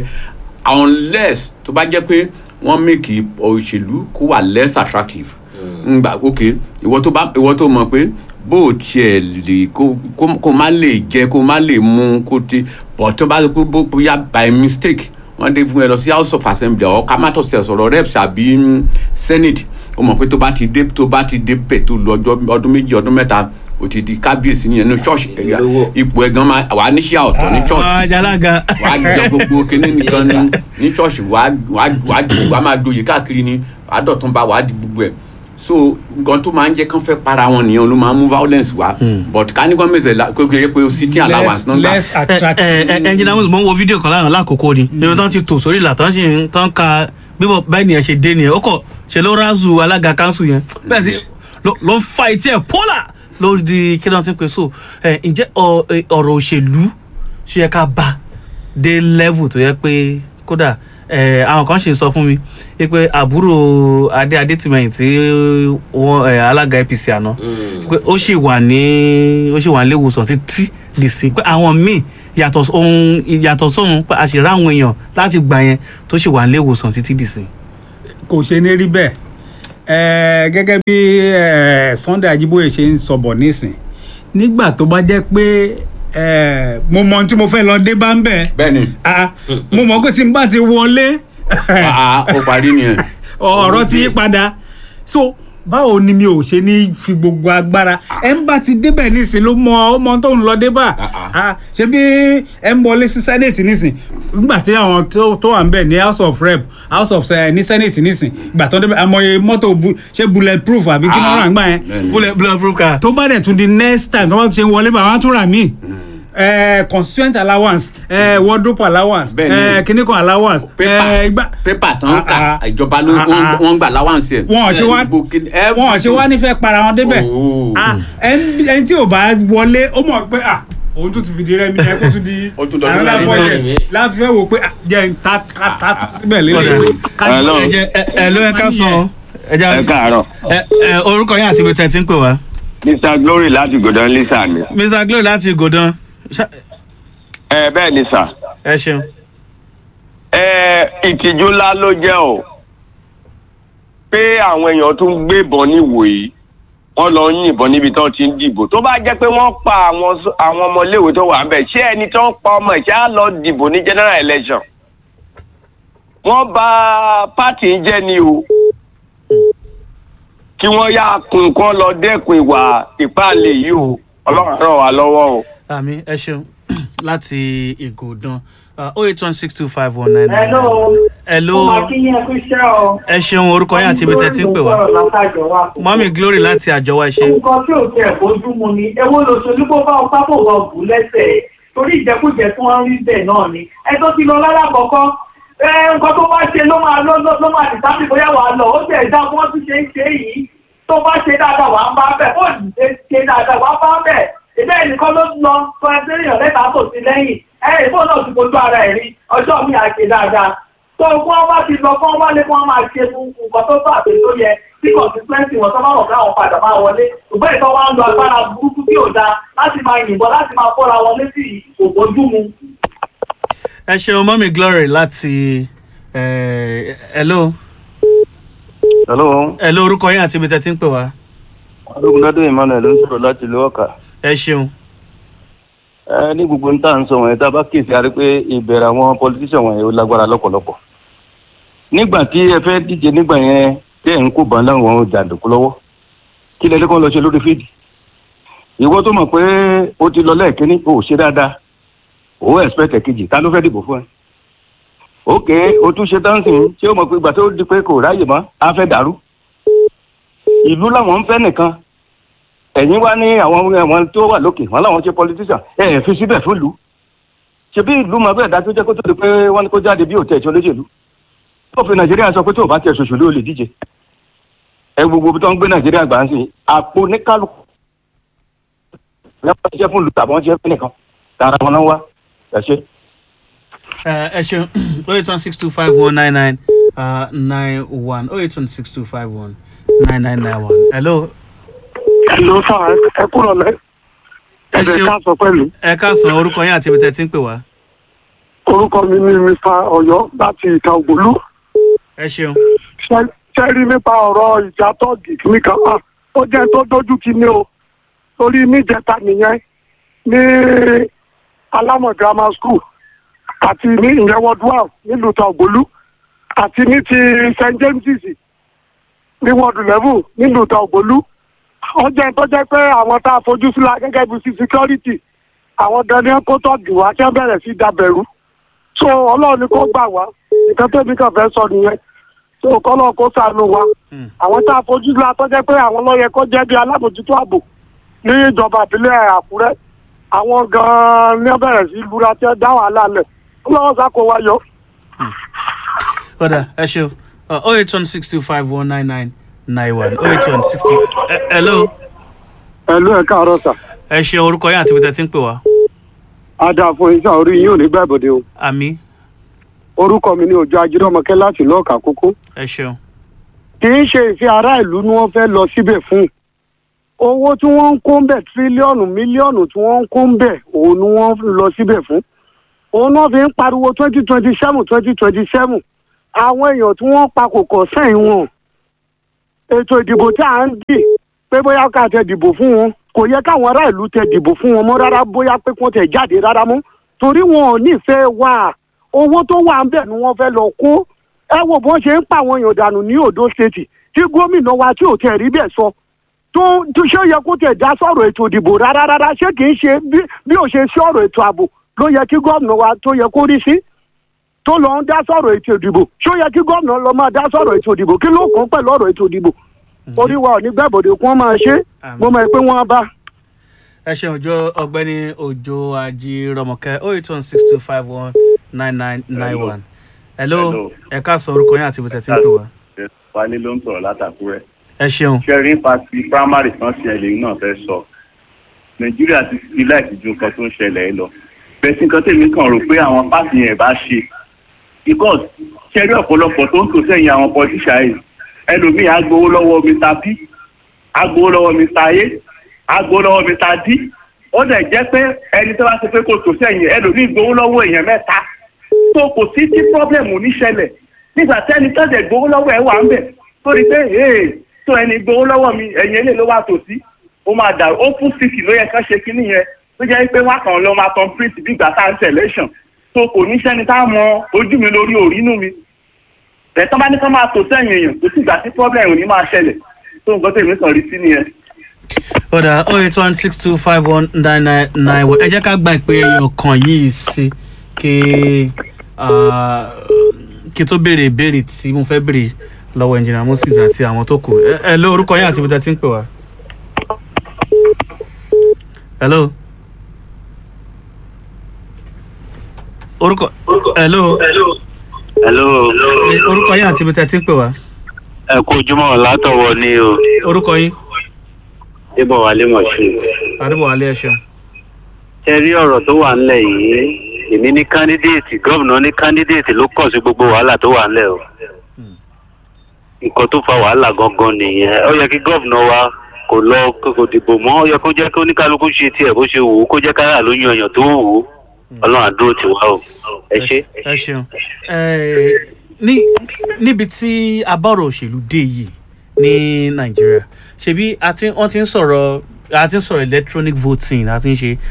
unless tó bá jẹ́ pé wọ́n make òṣèlú kó wà less attractive ngba ok ìwọ tó bá ìwọ tó mọ̀ pé bó o tiẹ̀ lè kó kó kó má lè jẹ kó má lè mú kó ti but tó bá kó bó bóyá by mistake wọ́n dé fún ẹ lọ sí house of assembly ọ̀ ká má tọ̀ sí ẹ̀sọ̀rọ̀ reps àbí mm, senate ó mọ̀ pé tó bá ti dé tó bá ti dé bẹ̀ tó lu ọjọ́ ọdún méjì ọdún mẹ́ta o ti di kábíyèsí nìyẹn ní church ẹ̀yà ipò ẹ̀ gan máa wà á níṣẹ́ ọ̀tọ̀ ní church ajalaga. wà á jọ gbogbo kinní nìkan ní ní church wà á wà á wà á ju- wà á máa gboyè káàkiri ni wà á dọ̀tún bá wà á di gbogbo ẹ̀ so nǹkan tó máa ń jẹ́ kán fẹ́ para wọn nìyẹn ló máa ń mú violence wá but ká ní gọ́ọ̀mẹ̀sẹ̀ la kó kéré pé o sitting allowance náà gbà less attractive. ẹnjìnà mo ń wo fídíò kan lánàá lákòókò ni níbi tán ti tò sórí ìlà tán sì ń tán ka bíbọ báyìí nìyẹn ṣe dé nìyẹn ó kọ ṣe ló rázù alága kanṣu yẹn bẹ́ẹ̀ sì ló- ló ń fa etí ẹ̀ pọ́là lórí kí náà ti ń pè so ẹ, ǹjẹ́ ọ- ẹ, ọ̀rọ̀ òṣèlú ṣe yẹ ká bá dé level tó yẹ pé kódà eh, àwọn kan ṣe sọ fún mi pé àbúrò adé adétìmẹyìn tí wọn eh, alága apc àná pé ó sì wà ní ó sì wà ní iléewòsàn títí di sí pé àwọn míì yàtọ̀ ohun yàtọ̀ sóhun pé a sì rá àwọn èèyàn láti gbà yẹn tó sì wà ní iléewòsàn títí di sí. kò ṣe ní rí bẹ́ẹ̀ Ẹ, gẹ́gẹ́ bí ẹ, Sunday Ajíbóyè ṣe ń sọ̀bọ̀ nísìn nígbà tó bá jẹ́ pé ẹ, mo mọ ohun tí mo fẹ́ lọ dé bá ń bẹ̀ bẹ́ẹ̀ni Ah, mo mọ̀ pé tí n bá ti wọlé àá ó parí nìyẹn. ọ̀rọ̀ ti yí padà so báwo ni mi ò ṣe ní fi gbogbo agbára ẹ ń bá ti débẹ̀ nísìn ló mọ ọmọ tó ń lọ débà Ah, ṣé bí ẹ ń wọlé sí senate nísìn nígbà tí àwọn tó tó wà ń bẹ̀ ní house of rep house of eh, ní senate nísìn ìgbà tó ń débẹ̀ amọye mọ́tò bu- ṣé bullet proof àbí kí wọ́n rà ń gbà yẹn bẹ́ẹ̀ni. bullet bullet proof car. tó bá dẹ̀ tún di next time tó bá ṣe ń wọlé bá wọn á tún rà míì eh, constituent allowance eh, wardrobe allowance Bẹ́ẹ̀ni. eh, kìnnìkan allowance eh, igba- pépà tán ń kà Ah, ah. ìjọba ló Ah, ah. wọ́n ń gbà láwàǹsì ẹ̀. wọn ò ṣe wá Gbogbo kí- ẹ- wọn ò ṣe wá nífẹ̀ẹ́ para wọn débẹ̀ Oh. Ah, ẹni ẹni tí ò bá wọlé ó mọ̀ pé ah, òun tún ti fìdí rẹmi ẹ kó tún di Ó tún dọdún àwọn mẹ́rin láfọ náà. yẹ láfẹ́ wò pé ah, jẹ́ n ta ká ta síbẹ̀ Ọ̀dà. lélẹ̀ Hello. ẹ jẹ ẹ ẹ ló ẹ ká sàn ẹ já ẹ káàárọ̀ ẹ ẹ orúkọ yín àti ibi tẹ̀ tí ń pè wá. mr glory láti gòdàn lisa mi. mr glow láti gòdàn Ṣá- ẹ bẹ́ẹ̀ ni sà ẹ ṣeun. ẹ ìtìjú ńlá ló jẹ́ o pé àwọn èèyàn tún ń gbébọn níwòyí wọ́n lọ ń yìnbọn níbi tí wọ́n ti ń dìbò tó bá jẹ́ pé wọ́n pa àwọn s- àwọn ọmọléèwé tó wà ń bẹ̀ ṣé ẹni tó ń pa ọmọ ẹ̀ ṣé á lọ dìbò ní general election wọ́n bà pátì ń jẹ́ ni o kí wọ́n yá kun kán lọ dẹ́kun ìwà ìpáàlẹ̀ yìí o ọlọ́run ràn wá lọ́wọ́ o. àmì ẹ ṣeun láti ìgòdàn oh eight one six two five one nine nine. Hello. hello Mo máa kí yín ẹkú iṣẹ́ o. ẹ ṣeun orúkọ yín àti ibi tẹ̀ tí ń pè wá. mọ́mí glory láti àjọwá ẹ ṣe. Nǹkan tí ò tiẹ̀ bójú mu ni èwo lòṣèlú bó bá ọpá bò wọ bù lẹ́sẹ̀ torí ìjẹkújẹ tí wọ́n rí bẹ́ẹ̀ náà ni. Ẹ tó ti lọ lálàkọ́kọ́ ẹ nǹkan tó bá ṣe ló máa ló ló máa dì sábì bóyá wàá lọ ó tẹ̀ dá bí wọ́n tún ṣe ń ṣe yìí tó bá ṣe dáadáa wàá bá bẹ̀ ó ṣe ṣe dáadáa wàá bá bẹ̀ ìbẹ́ ẹnìkan ló lọ sọ ẹgbẹ́ èèyàn lẹ́ta tó sí lẹ́yìn ẹ ìbò náà ti fojú ara ẹ̀ rí ọjọ́ mi à ṣe dáadáa tó kí wọ́n bá ti lọ kí wọ́n wálé kí wọ́n máa ṣe fún nǹkan tó bá àbẹ̀ tó yẹ tí consistency wọn tó bá wọn káwọn padà máa wọlé ṣùgbọ́n ìtọ́ wa ń lo agbára burúkú tí ò dáa láti máa yìnbọn láti máa fọ́ra wọn létí kò bójú mu. ẹ ṣeun mọ́mí glory láti eh, hello hello hello orúkọ yín àti ibi tẹ̀ tí ń pè wá. ológunládé emmanuel ló ń sọ̀rọ̀ láti ìlú ọ̀kà ẹ ṣeun. ẹ ní gbogbo ń tà ń sọ wọ̀nyẹn tá a bá kíyèsí a rí pé ìbẹ̀rẹ̀ àwọn politician wọ̀nyẹn ó lágbára lọ́pọ̀lọpọ̀ nígbà tí ẹ fẹ́ díje nígbà yẹn tí ẹ̀ ń kó bàn láwọn jàǹdùkú lọ́wọ́ kí lẹ́lẹ́ kan lọ ṣe lórí fídì ìwọ tó mọ̀ pé ó ti lọ lẹ́ẹ̀kínní o ò ṣe dáadáa o ò expect kejì ta ló fẹ́ dìbò fún ẹ òkè o tún ṣe dánsìn ṣé o mọ̀ pé ìgbà tó di pé kò ráyè mọ́ á fẹ́ dàrú ìlú làwọn ń fẹ́ nìkan ẹ̀yin wá ní àwọn àwọn tó wà lókè wọn làwọn ṣe politician ẹ̀ ẹ̀ fi síbẹ̀ fún ìlú ṣebí ìlú máa bẹ́ẹ̀ dájú jẹ́ kó tó di pé wọ́n ní kó jáde bí òtẹ̀ ìṣọ́ lóṣèlú tó fi nàìjíríà sọ pé tó o bá tiẹ̀ ṣòṣèlú o lè díje ẹ gbogbo tó ń gbé nàìjíríà gbà ń sìn àpò oníkálukú lẹ́wọ́n ṣiṣẹ́ fún ìlú tàbí wọ́n ṣiṣẹ́ fún nìkan tààrà wọn náà wá ẹ ṣe. Eh, ẹ ṣeun oh eight one six two five one nine nine nine one oh eight one six two five one nine nine nine one hello. Hello sir, ẹ kúrò lẹ́. ẹ Ẹ̀bẹ̀ ṣeun ká sọ pẹ̀lú. ẹ káàsán orúkọ yín àti ibi tẹ̀ tí ń pè wá. Orúkọ mi ni Mr. Ọ̀yọ́ láti ìta ògbólú. ẹ ṣeun. Ṣé- Ṣé rí nípa ọ̀rọ̀ ìjà tọ́ọ̀gì nìkan? Ah, Ó jẹ́ tó dójú ti ní o. Torí níjẹta nìyẹn ní Alámọ̀ Grammar School àti ní ìyẹn Wọ́dúwà nílùú ìta ògbólú àti ní ti St James's ní wọ́ọ̀dù level nílùú ìta ògbólú. Ó jẹ́ tó jẹ́ pé àwọn tá a fojú síla gẹ́gẹ́ bí sí security àwọn dandan kó tọ́jú wá kí wọ́n bẹ̀rẹ̀ sí dábẹ̀rú so ọlọ́run ni kó gbà wá nǹkan tẹ́mi kàn fẹ́ sọ nìyẹn so kọ́lọ́ kó sànù wa àwọn tá a fojú la tọ́jẹ́ pé àwọn lọ́yẹ kó jẹ́ bí alábòjútó ààbò ní ìjọba ìbílẹ̀ àkúrẹ́ àwọn gan-an ní wọ́n bẹ̀rẹ̀ sí lura tí wọ́n dá wàhálà lẹ̀ ọlọ́run sá kó wa yọ. ọ̀dà ẹ ṣeun oh eight one six two five one nine nine nine one oh eight one six two hello. ẹ̀lú ẹ̀ káàárọ̀ sà ẹ ṣeun orúkọ yín àti ibi tẹ̀ tí ń pè wá. á dáa fún iṣẹ́ orí yín ò ní gbàgbọ́dẹ o. àmì orúkọ mi ni òjò ajírọ́mọkẹ́ láti lọ́ọ̀kà kókó ẹ ṣeun. kì í ṣe ìfẹ́ ará ìlú ni wọ́n fẹ́ lọ síbẹ̀ fún owó tí wọ́n ń kó ń bẹ̀ tírílíọ̀nù mílíọ̀nù tí wọ́n ń kó ń bẹ̀ òun ni wọ́n lọ síbẹ̀ fún òun náà fi ń pariwo twenty twenty seven twenty twenty seven àwọn èèyàn tí wọ́n pa kò kọ̀ sẹ́yìn wọn ètò ìdìbò tí à ń dì pé bóyá ká tẹ dìbò fún wọn kò yẹ káwọn ará ìlú tẹ dìbò fún wọn mọ́ rárá bóyá pé kí wọ́n tẹ jáde rárá mọ́ torí wọn ò nífẹ̀ẹ́ wà owó tó wà ń bẹ̀ ni wọ́n fẹ́ lọ kó ẹ wo bọ́n ṣe ń pa àwọn èèyàn dànù ní ondo state tí gómìnà wa tí ò tẹ̀ rí bẹ́ẹ̀ sọ tó tó ṣé ó yẹ kó tẹ̀ dá sọ̀rọ̀ ètò ìdìbò rárá rárá ṣé kì í ṣe bí bí ò ṣe sí ọ̀rọ̀ ètò ààbò ló yẹ kí gómìnà wa tó yẹ kó rí sí tó lọ ń dá sọ̀rọ̀ ètò ìdìbò ṣé ó yẹ kí gómìnà lọ máa dá sọ̀rọ̀ ètò ìdìbò kí ló kàn pẹ̀lú ọ̀rọ̀ ètò ìdìbò orí wa ò ní gbàbọ̀dé kí wọ́n máa ṣe mo mọ̀ pé wọ́n á bá. ẹ ṣeun òjò ọ̀gbẹ́ni òjò ajírọmọkẹ́ oh eight one six two five one nine nine nine one. hello ẹ káàsán orúkọ yín àti ibi tẹ̀sí ń pè wá. wálé ló ń sọ̀rọ̀ látàkúrẹ́. ẹ ṣeun. ṣẹ́rí nípa ti primary kan ṣẹlẹ̀ yìí náà fẹ́ sọ nàìjíríà ti fi láìsí ju nǹkan tó ń ṣẹlẹ̀ ẹ lọ bẹ́ẹ̀ sí nǹkan tèmi kàn rò pé àwọn pàṣẹ yẹn bá ṣe because ṣẹ́rí ọ̀pọ̀lọpọ̀ tó ń tò sẹ́yìn àwọn politician yìí ẹlòmíì á gbowó lọ́wọ́ mr b á gbowó lọ́wọ́ mr a á gbowó lọ́wọ́ mr d ó dẹ̀ jẹ́ pé ẹni tó bá ṣe pé kò tò sẹ́yìn ẹlòmíì gbowó lọ́wọ́ èèyàn mẹ́ta tó kò sí tí problem ò ní ṣẹlẹ̀ nígbà tẹ́ni tó dẹ̀ gbowó lọ́wọ́ ẹ̀ wà ń bẹ̀ tó rí pé ee tó ẹni gbowó lọ́wọ́ mi ẹ̀yìn eléyìí ló wà tòsí ó máa dà ó fún síkì ló yẹ ká ṣe kínní yẹn tó jẹ́ pé wá kàn lọ máa tan print bí ìgbà tá à ń selection tó kò ní sẹ́ni tá a mọ ojú mi lórí òrínú mi ẹ̀tọ́ bá ní ká máa tò sẹ́yìn èèyàn kò sí ìgbà tí problem ò ní máa ṣẹlẹ̀ tó nǹkan tèmi kàn rí sí nìyẹn. ọ̀dà oh eight one six two five one nine nine nine one ẹ jẹ́ ká gba ìpè ọkàn yìí sí kí ah, kí tó béèrè ìbéèrè tí mo fẹ́ béèrè lọ́wọ́ engineer moses àti àwọn tó kù ẹ ẹ ló orúkọ yín àti ibi tẹ́ ti ń pè wá. hello. orúkọ hello. hello. orúkọ yín àti ibi tẹ́ ti ń pè wá. ẹ kú ojúmọ́ látọ̀wọ́ ni o. orúkọ yín. débọ̀ wálé mọ̀ṣú. adébọ̀wálé ẹ ṣeun. ṣe rí ọ̀rọ̀ tó wà ńlẹ̀ yìí èmi ní kándídéètì gómìnà ní kándídéètì ló kàn sí gbogbo wàhálà tó wà ńlẹ̀ o. nǹkan tó fa wàhálà gangan nìyẹn ó yẹ kí gómìnà wa kò lọ kò dìbò mọ́ ó yẹ kó jẹ́ kí oníkálukú ṣe tiẹ̀ bó ṣe wù ú kó jẹ́ káyà ló yan èèyàn tó wù ú ọlọ́run àdúró tì wá o ẹ ṣe. ẹ ṣeun Ẹ, ní níbi tí abọ́rọ̀ òṣèlú dé yìí ní nàìjíríà ṣebí a ti wọ́n ti ń sọ̀rọ̀ a ti ń sọ̀rọ̀ electronic voting a ti ń ṣe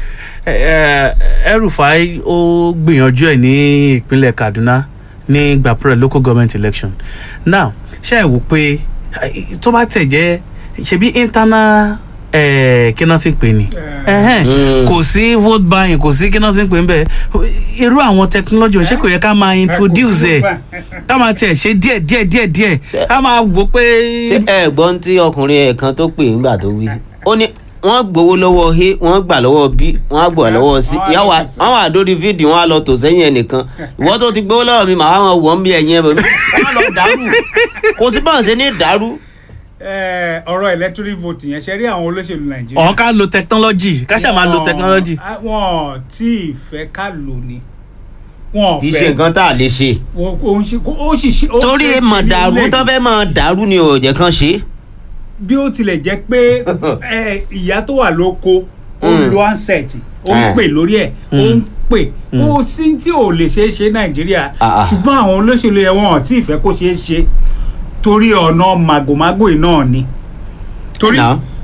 ẹrùfàì ó gbìyànjú ẹ̀ ní ìpínlẹ̀ kaduna ní gbàpẹ́rẹ́ local government election now ṣe é wò pé eh, tó bá tẹ̀ jẹ́ ṣebí internal eh, kí náà ti pè ní Ẹhẹ́n. kò sí vote buying kò sí kí náà ti pè ń bẹ̀ irú àwọn technology ṣé kò yẹ ká máa introduce ẹ̀ ká máa tiẹ̀ ṣe díẹ̀ díẹ̀ díẹ̀ díẹ̀ ká máa wò pé. ṣé ẹ gbọ́n tí ọkùnrin ẹ̀ kan tó pè ńgbà tó wí ó ní wọ́n gbowó lọ́wọ́ a wọ́n gbà lọ́wọ́ b wọ́n á gbà lọ́wọ́ c yàwó wọ́n wà lórí fídíò wọ́n á lọ tò sẹ́yìn ẹnìkan ìwọ́n tó ti gbowó lọ́wọ́ mi màá wọn wọ̀ ń bí ẹ̀yìn ẹ̀ bọ̀ wọ́n lọ dàrú kò sí báwọn ṣe ní dàrú. Ẹ, ọ̀rọ̀ electoral voting yẹn ṣe rí àwọn olóṣèlú nàìjíríà. ọ̀hún ká lo technology ká ṣáà máa lo Wọ́n- technology. á- wọn tí ì fẹ́ ká lò ní. wọn ò kì í ṣe fẹ́ nǹkan tá a lè ṣe. wọn kò ń ṣe kó- ó sì ṣe. ó torí ṣe é mọ̀ ṣe ní dàrú ilé- tó fẹ́ mọ̀ dàrú ni ò jẹ́ kán ṣe. bí ó tilẹ̀ jẹ́ pé ẹ, ìyá tó wà lóko ó ń Mm. lo handset ó ń Eh. pè lórí ẹ̀ ó ń pè kó sí tí ò lè ṣeé ṣe nàìjíríà Ah, ah. ṣùgbọ́n àwọn olóṣèlú yẹn wọn ò tí ì fẹ́ kó ṣeé ṣe torí ọ̀nà màgòmágò yìí náà ni torí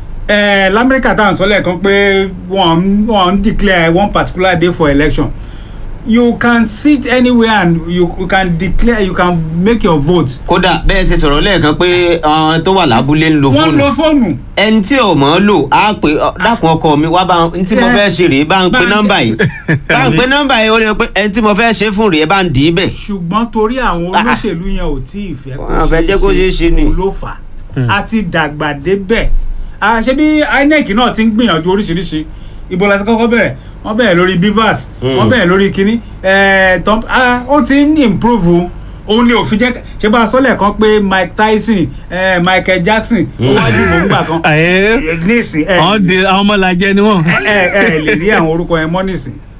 ẹ lamẹ́ríkà tá à ń sọ lẹ́ẹ̀kan pé wọ́n ń- wọ́n ń declare one particular day for election you can sit anywhere and you, you can declare you can make your vote. kódà bẹ́ẹ̀ ṣe sọ̀rọ̀ lẹ́ẹ̀kan pé àwọn tó wà lábúlé ń lo wọ́n fóònù. lo fóònù. ẹni tí ò mọ̀ ọ́ lò á pè ọ, dákun ọkọ mi wá bá ń tí mo Eh, fẹ́ ṣe rèé bá ń pe bá ń- nọ́mbà yìí bá ń pe nọ́mbà yìí ó lè pé ẹni tí mo fẹ́ ṣe fún rèé bá ń dì í bẹ̀. ṣùgbọ́n torí àwọn olóṣèlú yẹn ò tí ì fẹ́ Wọ́n fẹ́ jẹ́ kó ṣeé ṣe ni. òun ló fà á a ti dàgbà débẹ̀ a ṣe bí inec náà ti ń gbìyànjú oríṣiríṣi ibo la ti kọ́kọ́ bẹ̀rẹ̀ wọ́n bẹ̀rẹ̀ lórí bivas Mm. wọ́n bẹ̀rẹ̀ lórí kínní ẹ̀ẹ́ tán ah, ó ti ń improve òun ni òfin jẹ́ ṣé bá a sọ lẹ́ẹ̀kan pé mike tyson eh, michael jackson ó wá dìbò ńgbà kan Àyè nísìn ẹ àwọn de àwọn ọmọ làjẹ ni wọn. ẹ ẹ lè rí àwọn orúkọ yẹn mọ́ nísìn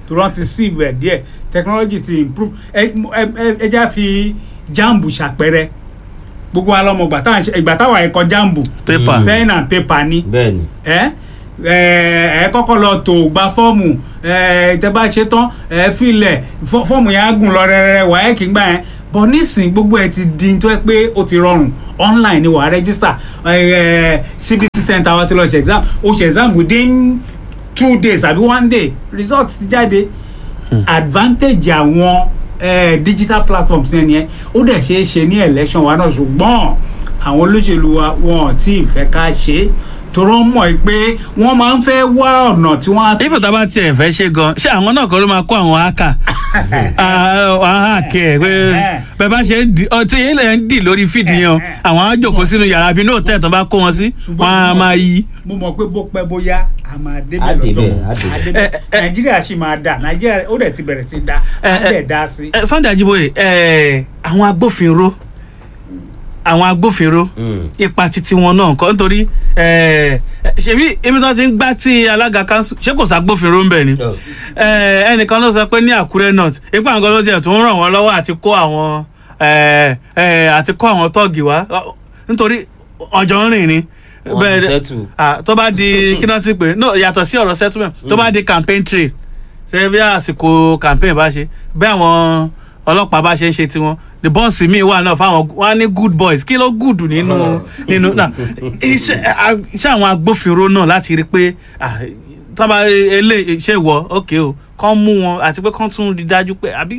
tó rán ti sí ìwẹ̀ díẹ̀ technology ti improve ẹ ẹ ẹ- ẹ já fi jambu ṣàpẹrẹ gbogbo wa lọmọ ìgbà táwọn ṣe- ìgbà táwọn ẹ̀kọ́ jambu Paper. pen and paper ni bẹ́ẹ̀ni ẹ ẹ ẹ kọ́kọ́ lọ tó gba fọ́ọ̀mù ẹ tẹ bá ṣe tán ẹ filẹ̀ fọ́- fọ́ọ̀mù yẹn á gùn lọ rẹ́rẹ́rẹ́ wàá ẹ̀ kí n gbà yẹn bọ̀ nísìn gbogbo ẹ ti di tó ẹ pé ó ti rọrùn online ni wàá register ẹ ẹ cbc center wa ti lọ ṣe exam o ṣe exam within two days àbí one day result ti jáde advantage àwọn eh, digital platforms yẹn nìyẹn ó dẹ̀ ṣeé ṣe ní election wa náà ṣùgbọ́n àwọn olóṣèlú wa wọn ò tí ì fẹ́ ká ṣe é torọ́ mọ̀ ẹ́ pé wọ́n máa ń fẹ́ wá ọ̀nà tí wọ́n á fi. ifo tá a bá tiẹ̀ fẹ́ ṣe gan ṣé àwọn náà kọ́ ló máa kó àwọn áàkà àwọn áàkì ẹ̀ pé bẹ́ẹ̀ bá ṣe ń di ọtí yẹn lè ń dì lórí fídì yẹn o àwọn á jòkó sínú yàrá bí nóòtẹ́ tó bá kó wọn sí wọn á máa yí. mo mọ̀ pé bó pẹ́ bóyá a máa Á débẹ̀ débẹ̀, lọ́dọ̀ á á débẹ̀. débẹ̀ nàìjíríà sì máa dà nàìjíríà ó dẹ̀ ti bẹ̀rẹ̀ sí dá á dẹ̀ dá sí. ẹ sunday ajiboye ẹ àwọn agbófinró àwọn agbófinró ipa titi wọn náà kọ́ nítorí ẹ ṣebí ibi tó ti ń gbá tí alága kanṣu ṣé kò ságbófinró ń bẹ̀ ni ẹ ẹnìkan ló sọ pé ní àkúrẹ́ north ipa nǹkan ló tiẹ̀ tó ń ràn wọ́n lọ́wọ́ àti kó àwọn ẹ ẹ àti kó àwọn tọ́ọ̀gì wá nítorí ọjọ́ ń rìn ni Wọ́n ti settle. ah, tó bá di kí náà ti pè no yàtọ̀ sí ọ̀rọ̀ settlement tó bá di campaign trail ṣe bí àsìkò campaign bá ṣe bí àwọn ọlọ́pàá bá ṣe ń ṣe tiwọn the bọ́ọ̀sì míì wà náà fáwọn wọn á ní good boys kí ló good nínú nínú náà iṣẹ́ a- iṣẹ́ àwọn agbófinró náà láti rí i pé ah, tọ́ba ilé iṣẹ́ ìwọ ok o kán mú wọn àti pé kán tún rí i dájú pé àbí